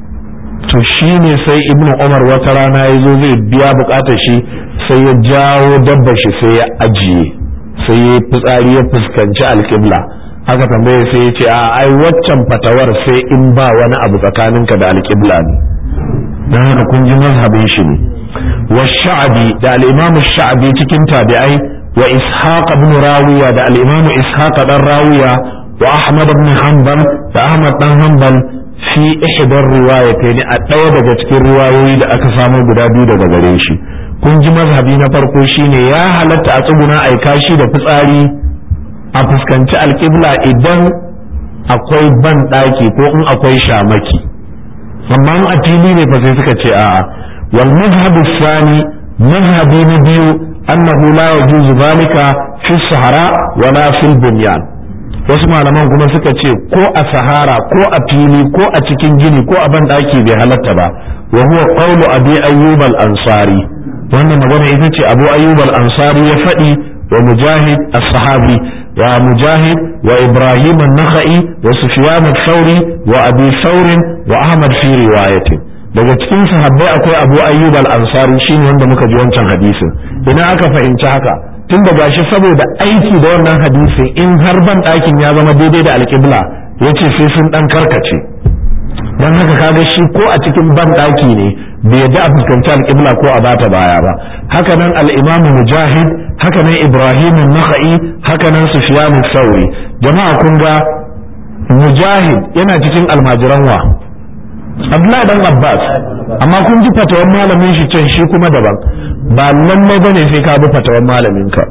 S1: to shine sai ibnu umar wata rana ya zo zai biya bukatar shi sai ya jawo dabba shi sai ya ajiye sai ya fitsari ya fuskanci alƙibla aka tambaye sai ya ce a ai waccan fatawar sai in ba wani abu tsakaninka da alƙibla ne don haka kun ji mazhabin shi ne wa sha'abi da al-imamu sha'abi cikin tabi'ai wa ishaq ibn rawiya da al-imamu ishaq dan rawiya wa ahmad ibn hanbal da ahmad dan hanbal fi ihdar riwayatayn a ɗaya daga cikin riwayoyi da aka samu guda biyu daga gare shi kun ji mazhabi na farko shine ya halatta a tsuguna ai kashi da fitsari a fuskanci alƙibla idan akwai ban ɗaki ko in akwai shamaki amma a fili ne fa sai suka ce a'a wal mazhabu sani mazhabi na biyu annahu la yajuzu zalika fi sahara wala fil bunyan wasu malaman kuma suka ce ko a sahara ko a fili ko a cikin gini ko a ban daki bai halatta ba wa huwa qawlu abi ayyub al ansari wannan magana ita ce abu ayyub al ansari ya faɗi wa mujahid as-sahabi wa mujahid wa ibrahim an-nakhai wa sufyan ath-thawri wa abi thawr wa ahmad fi riwayatin daga cikin sahabbai akwai abu ayyub al-ansari shine wanda muka ji wancan hadisin ina aka fahimci haka tun da gashi saboda aiki da wannan hadisin in har ban ɗakin ya zama daidai da alƙibla ya ce sai sun ɗan karkace don haka kaga shi ko a cikin ban ɗaki ne bai yadda a fuskanci alƙibla ko a bata baya ba haka nan al'imamu mujahid haka nan ibrahim naka'i haka nan sufiyanu sauri jama'a kun ga mujahid yana cikin almajiran wa Abdullahi dan Abbas amma kun ji fatawan malamin shi can shi kuma daban ba lallai bane sai ka bi fatawan malamin ka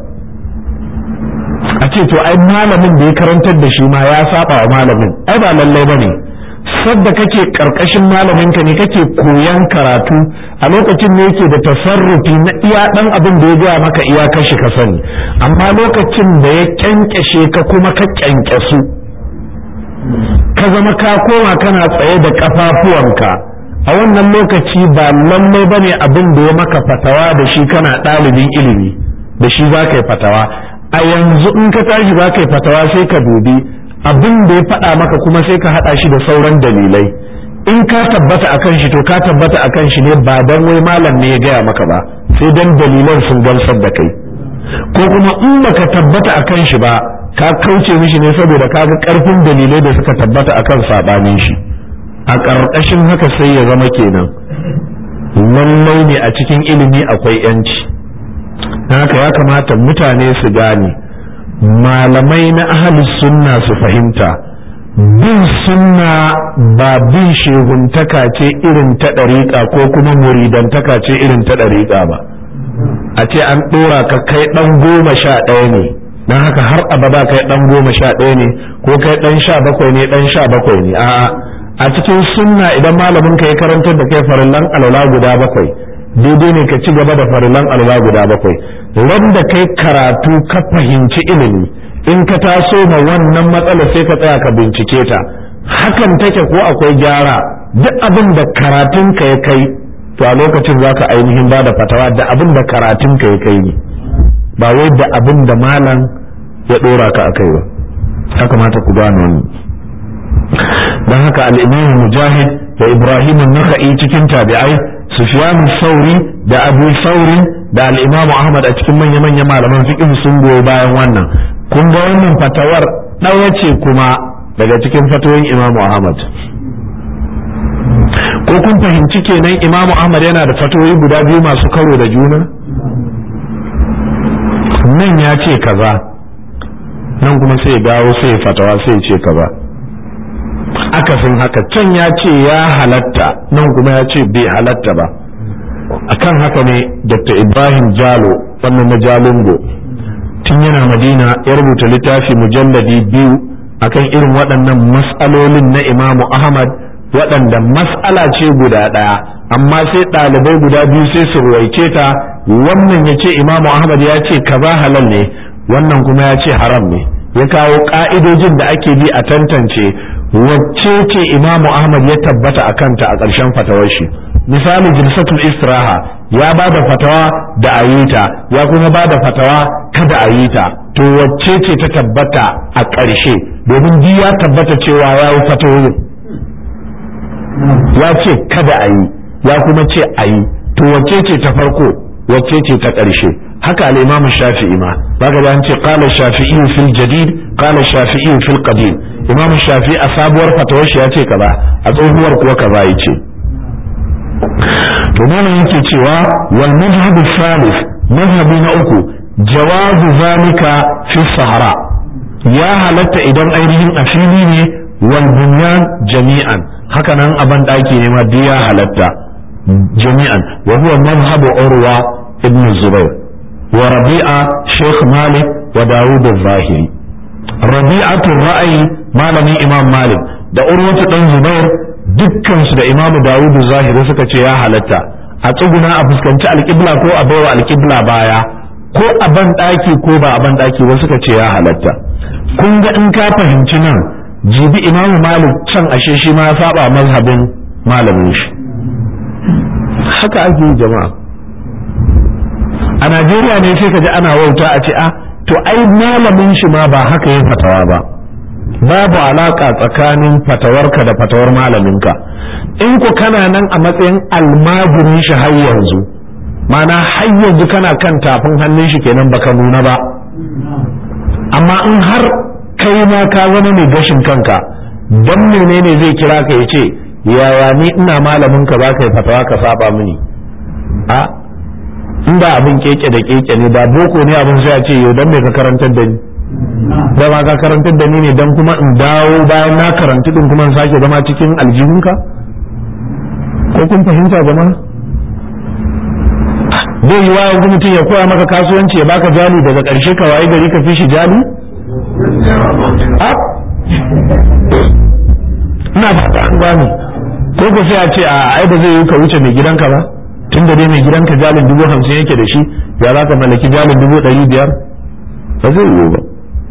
S1: a ce to ai malamin da ya karantar da shi ma ya saba wa malamin ai ba lallai bane sadda kake karkashin malamin ka ne kake koyan karatu a lokacin ne yake da tasarrufi na iya dan abin da ya gaya maka iya kashi ka sani amma lokacin da ya kyankyashe ka kuma ka kyankyasu ka zama ka koma kana tsaye da kafafuwanka a wannan lokaci ba lallai bane abin da ya maka fatawa da shi kana ɗalibin ilimi da shi za ka yi fatawa a yanzu in ka tashi za ka yi fatawa sai ka dubi abin da ya faɗa maka kuma sai ka haɗa shi da sauran dalilai in ka tabbata akan shi to ka tabbata akan shi ne ba dan wai malam ne ya gaya maka ba sai dan dalilan sun gamsar da kai ko kuma in baka tabbata akan shi ba ka kauce mishi ne saboda ka ga karfin dalilai da suka tabbata akan sabanin shi a ƙarƙashin haka sai ya zama kenan lallai ne a cikin ilimi akwai yanci haka ya kamata mutane su gane malamai na ahalus sunna su fahimta bin sunna ba bin sheguntaka ce irin ta ɗariƙa ko kuma muridantaka ce irin ta ɗariƙa ba a ce an ɗora ka kai ɗan goma sha ɗaya ne don haka har abada kai dan goma sha ɗaya ne ko kai dan sha bakwai ne dan sha bakwai ne a'a a cikin sunna idan malamin ka ya karantar da kai farillan alwala guda bakwai daidai ne ka ci gaba da farillan alwala guda bakwai ran da kai karatu ka fahimci ilimi in ka taso ma wannan matsala sai ka tsaya ka bincike ta hakan take ko akwai gyara duk abin da karatun ka ya kai to a lokacin za ka ainihin ba da fatawa da abin da karatun ka ya kai ne ba wai da abin da malam ya ɗora ka a kai ba ya kamata ku gane wannan don haka al'imam mujahid da ibrahim naka'i cikin tabi'ai sufyan sauri da abu sauri da al'imam ahmad a cikin manya-manya malaman fiqh sun goyi bayan wannan kun ga wannan fatawar ɗaya ce kuma daga cikin fatoyin imam ahmad ko kun fahimci kenan imam ahmad yana da fatoyi guda biyu masu karo da juna nan ya ce kaza nan kuma sai dawo sai fatawa sai ce kaza akasin haka can ya ce ya halatta nan kuma ya ce bai halatta ba akan haka ne dr ibrahim jalo wannan na jalungo tun yana madina ya rubuta littafi mujalladi biyu akan irin waɗannan mas'alolin na imamu ahmad waɗanda mas'ala ce guda ɗaya amma sai ɗalibai guda biyu sai su ruwaice ta wannan ya ce imamu ahmad ya ce kaza halal ne wannan kuma ya ce haram ne ya kawo ƙa'idojin da ake bi a tantance wacce ce imamu ahmad ya tabbata a kanta a ƙarshen fatawar shi misali jilsatul istiraha ya ba da fatawa da ayita ya kuma ba da fatawa kada a yi ta to wacce ce ta tabbata a ƙarshe domin ji ya tabbata cewa ya yi fatawoyin ya ce kada a yi ya kuma ce a yi to wacce ce ta farko wacce ce ta ƙarshe haka al-imam shafi'i ma zaka ga an ce qala shafi'i fil jadid qala shafi'i fil qadim imam shafi'i a sabuwar fatawar shi ya ce kaza a tsohuwar kuwa kaza yace to malam yake cewa wal madhhab thalith madhhabi na uku jawazu zalika fi sahara ya halatta idan ainihin a fili ne wal bunyan jami'an haka nan a ban daki ne ma duk ya halatta jami'an wa huwa madhhabu urwa ibn zubair wa rabi'a sheikh malik wa dawud az-zahiri rabi'atu ra'ayi malamin imam malik da urwatu dan zubair dukkansu da imamu dawud az-zahiri suka ce ya halatta a tsuguna a fuskanci alƙibla ko a baiwa alƙibla baya ko a ban daki ko ba a ban daki ba suka ce ya halatta kun ga in ka fahimci nan jibi imamu malik can ashe shi ma ya saba mazhabin malamin shi haka ake yi jama'a a najeriya ne sai ka ji ana wauta a ce a to ai malamin shi ma ba haka yin fatawa ba babu alaka tsakanin fatawarka da fatawar malaminka in ku kana nan a matsayin almajirin shi har yanzu mana har yanzu kana kan tafin hannun shi kenan baka nuna ba amma in har kai ma ka zama mai gashin kanka dan menene zai kira ka ya ce yaya ni ina malamin ka za ka yi fatawa ka saba mini a inda abin keke da keke ne da boko ne abin sai a ce yau dan me ka karantar da ni da ma ka karantar da ni ne dan kuma in dawo bayan na karantu din kuma in sake zama cikin aljihunka ko kun fahimta jama'a zai yi wa yanzu mutum ya koya maka kasuwanci ya baka jali daga ƙarshe ka waye gari ka fi shi jali ina fata an gane ko ko sai a ce a ai ba zai yi ka wuce mai gidanka ba tun da dai mai gidanka jalin dubu hamsin yake da shi ya za ka mallaki jalin dubu ɗari biyar ba zai yiwu ba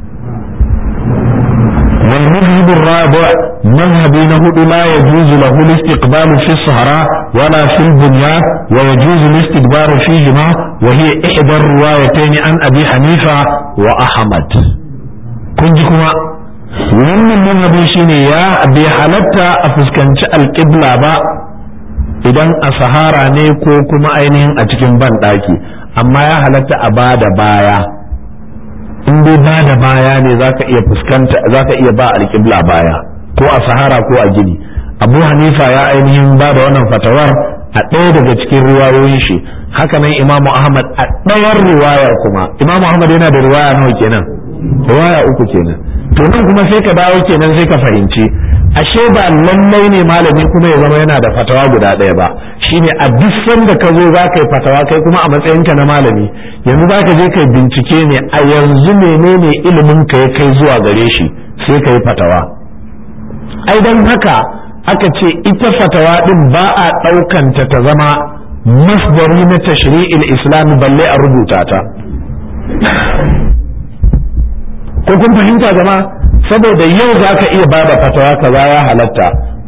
S1: والمذهب الرابع مذهب نهد لا يجوز له الاستقبال في الصحراء ولا في البنيان ويجوز الاستدبار فيهما وهي إحدى الروايتين عن أبي حنيفة وأحمد كنجكما wannan manhabi shine ya bai halatta a fuskanci alƙibla ba idan a sahara ne ko kuma ainihin a cikin ban ɗaki amma ya halatta a ba da baya in dai ba da baya ne zaka iya fuskanta zaka iya ba alƙibla baya ko a sahara ko a gini abu hanifa ya ainihin ba da wannan fatawar a ɗaya daga cikin riwayoyin shi haka nan imamu ahmad a ɗayar riwayar kuma imamu ahmad yana da riwaya nawa kenan riwaya uku kenan to nan kuma sai ka dawo kenan sai ka fahimci ashe ba lallai ne malami kuma ya zama yana da fatawa guda ɗaya ba shine a duk sanda ka zo za ka yi fatawa kai kuma a matsayinka na malami yanzu za ka je kai bincike ne a yanzu menene ilimin ka ya kai zuwa gare shi sai ka yi fatawa ai don haka aka ce ita fatawa din ba a ɗaukanta ta zama masdari na tashri'il islam balle a rubuta ta ko kun fahimta jama'a saboda yau za ka iya bada fatawa kaza ya halatta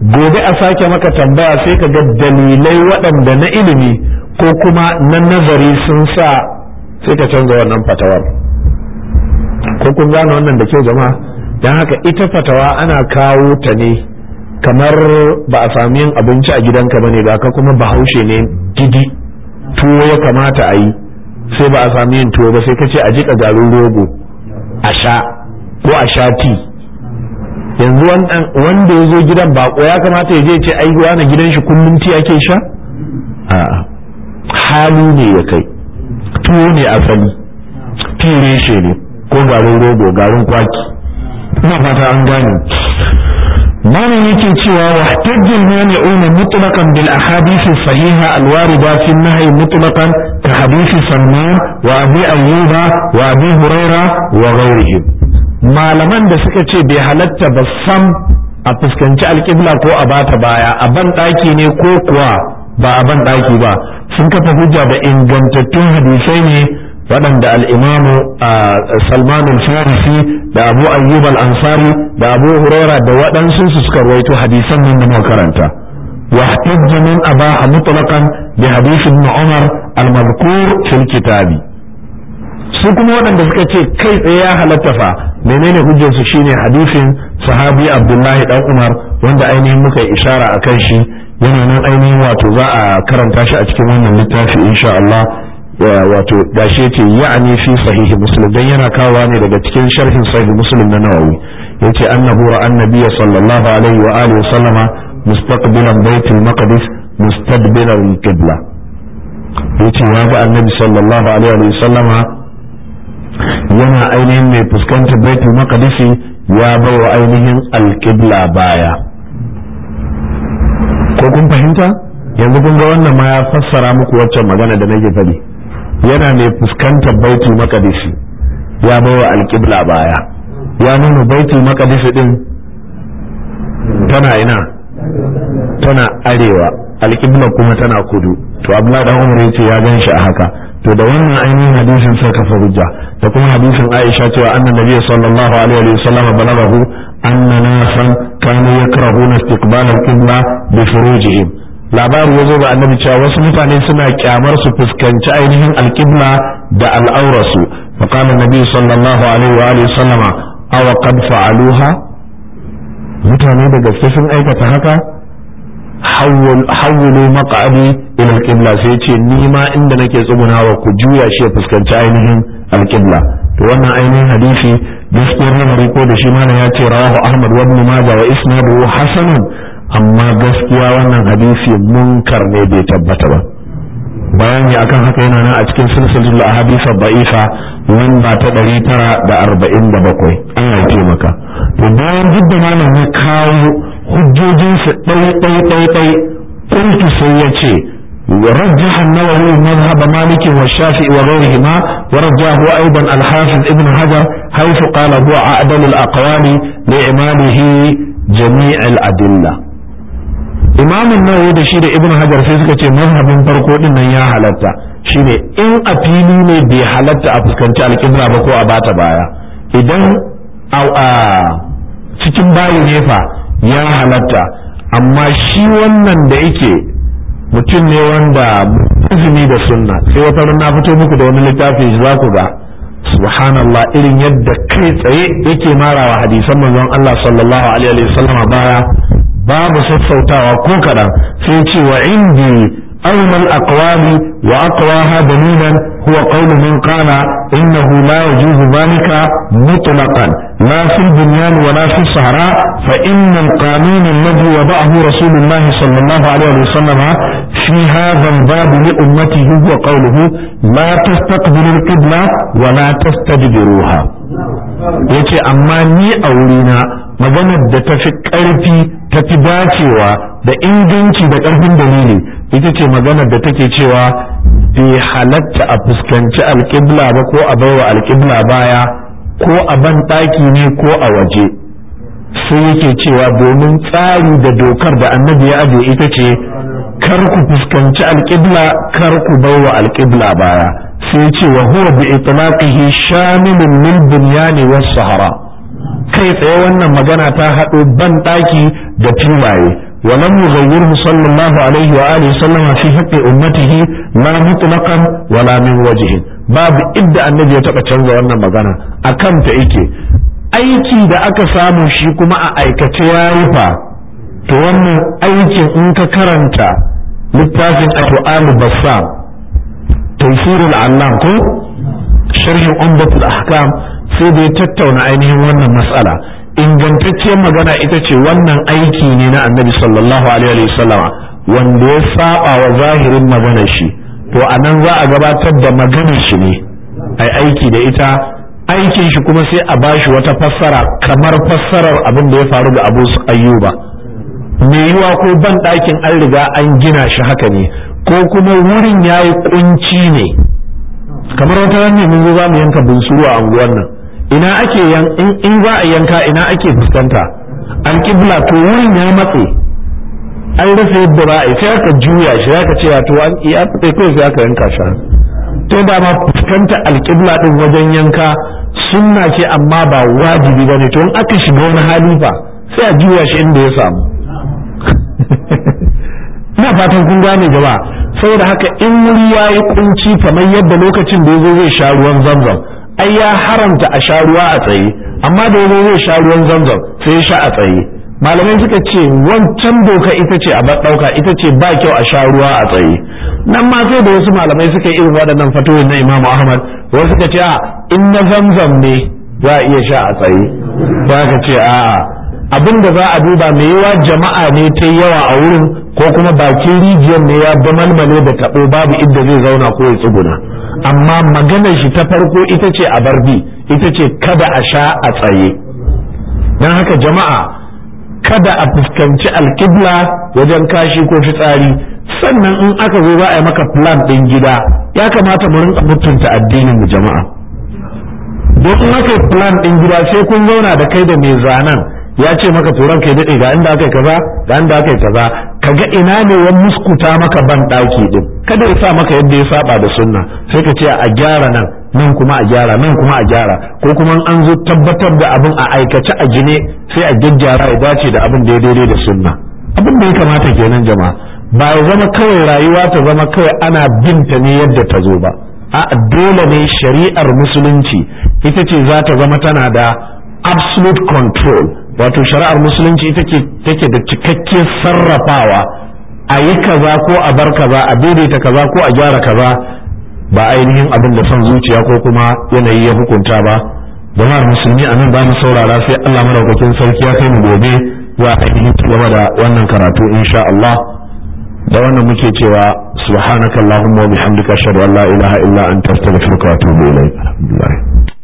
S1: gobe a sake maka tambaya sai ka ga dalilai waɗanda na ilimi ko kuma na nazari sun sa sai ka canza wannan fatawar ko kun gane wannan da kyau jama'a don haka ita fatawa ana kawo ta ne kamar ba a sami yin abinci a gidanka bane ba ka kuma bahaushe ne gidi tuwo ya kamata a yi sai ba a sami yin tuwo ba sai ka ce a jika garin rogo a sha ko a sha ti yanzu wanda ya zo gidan bako ya kamata ya je ce ai na gidan shi kullum ti ake sha a'a hali ne ya kai tuwo ne asali ti reshe ne ko garin rogo garin kwaki ina fata an gane malam yake cewa wa tajjal mani'una mutlaqan bil ahadith sahiha al warida fi an-nahy mutlaqan ka hadith Salman wa Abi Ayyuba wa Abi Huraira wa ghayrihim malaman da suka ce bai halatta ba sam a fuskanci alƙibla ko a bata baya a ban ɗaki ne ko kuwa ba a ban ɗaki ba sun kafa hujja da ingantattun hadisai ne waɗanda al'imamu salman al-farisi da abu ayyub al-ansari da abu huraira da waɗansu su suka rawaito hadisan nan da makaranta واحتج من أباح مطلقا بحديث ابن عمر المذكور في الكتاب su kuma waɗanda suka ce kai tsaye ya halatta fa menene hujjarsu shine hadisin sahabi abdullahi dan umar wanda ainihin muka yi ishara a kan shi yana nan ainihin wato za a karanta shi a cikin wannan littafi insha Allah wato gashi yace ya'ani fi sahihi muslim dan yana kawowa ne daga cikin sharhin sahihi muslim na nawawi yace annahu ra'a annabiyya sallallahu alaihi wa alihi wa sallama mustaqbilan baitul maqdis mustadbiran qibla yace ya ga annabi sallallahu alaihi wa sallama yana ainihin mai fuskantar baitul maqdisi ya bai wa ainihin alqibla baya ko kun fahimta yanzu kun ga wannan ma ya fassara muku waccan magana da nake faɗi yana mai fuskantar baitul maqdisi ya bai wa alqibla baya ya nuna baitul maqdisi din tana ina tana arewa alqibla kuma tana kudu to abdullahi dan umar yace ya gan shi a haka to da wannan ainihin hadisin sai kafa hujja da kuma hadisin Aisha cewa annan nabiyyi sallallahu alaihi wa sallam balaghahu anna nasan kanu yakrahuna istiqbal al-qibla bi furujihim labari yazo ga annabi cewa wasu mutane suna kyamar su fuskanci ainihin al-qibla da al'aurasu fa qala nabi sallallahu alaihi wa alihi sallama aw qad fa'aluha mutane da gaske sun aikata haka hawwulu maq'adi ila al-qibla sai ce ni ma inda nake tsugunawa ku juya shi ya fuskanci ainihin al-qibla to wannan ainihin hadisi gaskiyar lamari ko da shi mana ya ce rawahu ahmad wa ibn majah wa isnaduhu hasanun amma gaskiya wannan hadisi munkar ne bai tabbata ba bayani akan haka yana nan a cikin silsilatul ahadith da'ifa lamba ta 947 Allah ya taimaka to bayan duk da malam ya kawo hujjojinsu ɗai ɗai ɗai ɗai kuntu sai ya ce ورجح النووي مذهب مالك والشافعي وغيرهما ورجاه أيضا الحافظ ابن حجر حيث قال هو أعدل الأقوال لإعماله جميع الأدلة إمام النووي da shi da ibn hajar sai suka ce mazhabin farko din nan ya halatta shine in a fili ne bai halatta a fuskanci alƙibla ba ko a bata baya idan a cikin bayi ne fa ya halatta amma shi wannan da yake mutum ne wanda izini da sunna sai wata na fito muku da wani littafi za ku ga subhanallah irin yadda kai tsaye yake marawa hadisan manzon Allah sallallahu alaihi wasallam baya babu sassautawa ko kaɗan sai ce wa indi أولى الأقوال وأقواها دليلا هو قول من قال إنه لا يجوز ذلك مطلقا لا في البنيان ولا في الصحراء فإن القانون الذي وضعه رسول الله صلى الله عليه وسلم في هذا الباب لأمته هو قوله لا تستقبلوا القبلة ولا تستدبروها yace amma ni a wurina maganar da ta fi ƙarfi ta fi dacewa da inganci da ƙarfin dalili ita ce maganar da take cewa bai halatta a fuskanci alƙibla ba ko a baiwa alƙibla baya ko a ban ɗaki ne ko a waje sai yake cewa domin tsari da dokar da annabi ya ajiye ita ce kar ku fuskanci alƙibla kar ku baiwa alƙibla baya sai ce wa huwa bi itlaqihi shamilun lil bunyani was sahara kai tsaye wannan magana ta haɗo ban ɗaki da filaye ولم يغيره صلى الله عليه وآله وسلم في حق أمته لا مطلقا ولا من وجه باب إبدا النبي يتبع canza wannan magana akan ta yake aiki da aka samu shi kuma a aikace ya rufa to wannan aikin in ka karanta littafin al bassam tafsirul allam ko sharhin umdatul ahkam sai da ya tattauna ainihin wannan mas'ala ingantacciyar magana ita ce wannan aiki ne na annabi sallallahu alaihi wasallama wanda ya saba wa zahirin maganar shi to a nan za a gabatar da maganar shi ne ai aiki da ita aikin shi kuma sai a bashi wata fassara kamar fassarar abin da ya faru ga abu ayyuba me yiwa ko ban ɗakin an riga an gina shi haka ne ko kuma wurin ya yi kunci ne kamar wata ne mun zo za mu yanka bunsuru a unguwar nan ina ake yan in za a yanka ina ake fuskanta alƙibla to wurin ya matse an rasa yadda za a yi sai aka juya shi aka ce to an iya tsaye kawai sai aka yanka shi to da ma fuskanta alƙibla din wajen yanka sunna ce amma ba wajibi bane to in aka shiga wani hali fa sai a juya shi inda ya samu ina fatan kun gane jama'a saboda haka in wuri ya yi kunci kamar yadda lokacin da ya zo zai sha ruwan zamzam ai ya haramta a sha ruwa a tsaye amma da yazo zai sha ruwan zamzam sai ya sha a tsaye malamai suka ce wancan doka ita ce a ɗauka ita ce ba kyau a sha ruwa a tsaye nan ma sai da wasu malamai suka yi irin waɗannan fatoyin na imamu ahmad wasu suka ce a in na zamzam ne za a iya sha a tsaye ba ka ce a'a abin da za a duba mai yawa jama'a ne ta yawa a wurin ko kuma bakin rijiyar ne ya damalmale da taɓo babu inda zai zauna ko ya tsuguna amma maganar shi ta farko ita ce a barbi ita ce kada a sha a tsaye don haka jama'a kada a fuskanci alkibla wajen kashi ko fitsari sannan in aka zo za a yi maka plan ɗin gida ya kamata mu rinka mutunta addinin mu jama'a don in aka yi plan ɗin gida sai kun zauna da kai da mai zanen ya ce maka turan kai daɗe ga inda aka yi kaza ga inda aka yi kaza kaga ina ne ya muskuta maka ban ɗaki ɗin kada ya sa maka yadda ya saba da sunna sai ka ce a gyara nan nan kuma a gyara nan kuma a gyara ko kuma an zo tabbatar da abin a aikace a gine sai a gyaggyara ya dace da abin da ya daidai da sunna abin da ya kamata kenan jama'a ba ya zama kawai rayuwa ta zama kawai ana binta ne yadda ta zo ba a dole ne shari'ar musulunci ita ce za ta zama tana da absolute control wato shari'ar musulunci ita ce take da cikakken sarrafawa a yi kaza ko a bar kaza a daidaita kaza ko a gyara kaza ba ainihin abin da son zuciya ko kuma yanayi ya hukunta ba jama'ar musulmi a nan ba mu saurara sai Allah madaukakin sarki ya kai mu gobe ya ainihin gaba da wannan karatu insha Allah da wannan muke cewa subhanakallahumma wa bihamdika ashhadu an la ilaha illa anta astaghfiruka wa atubu ilayk alhamdulillah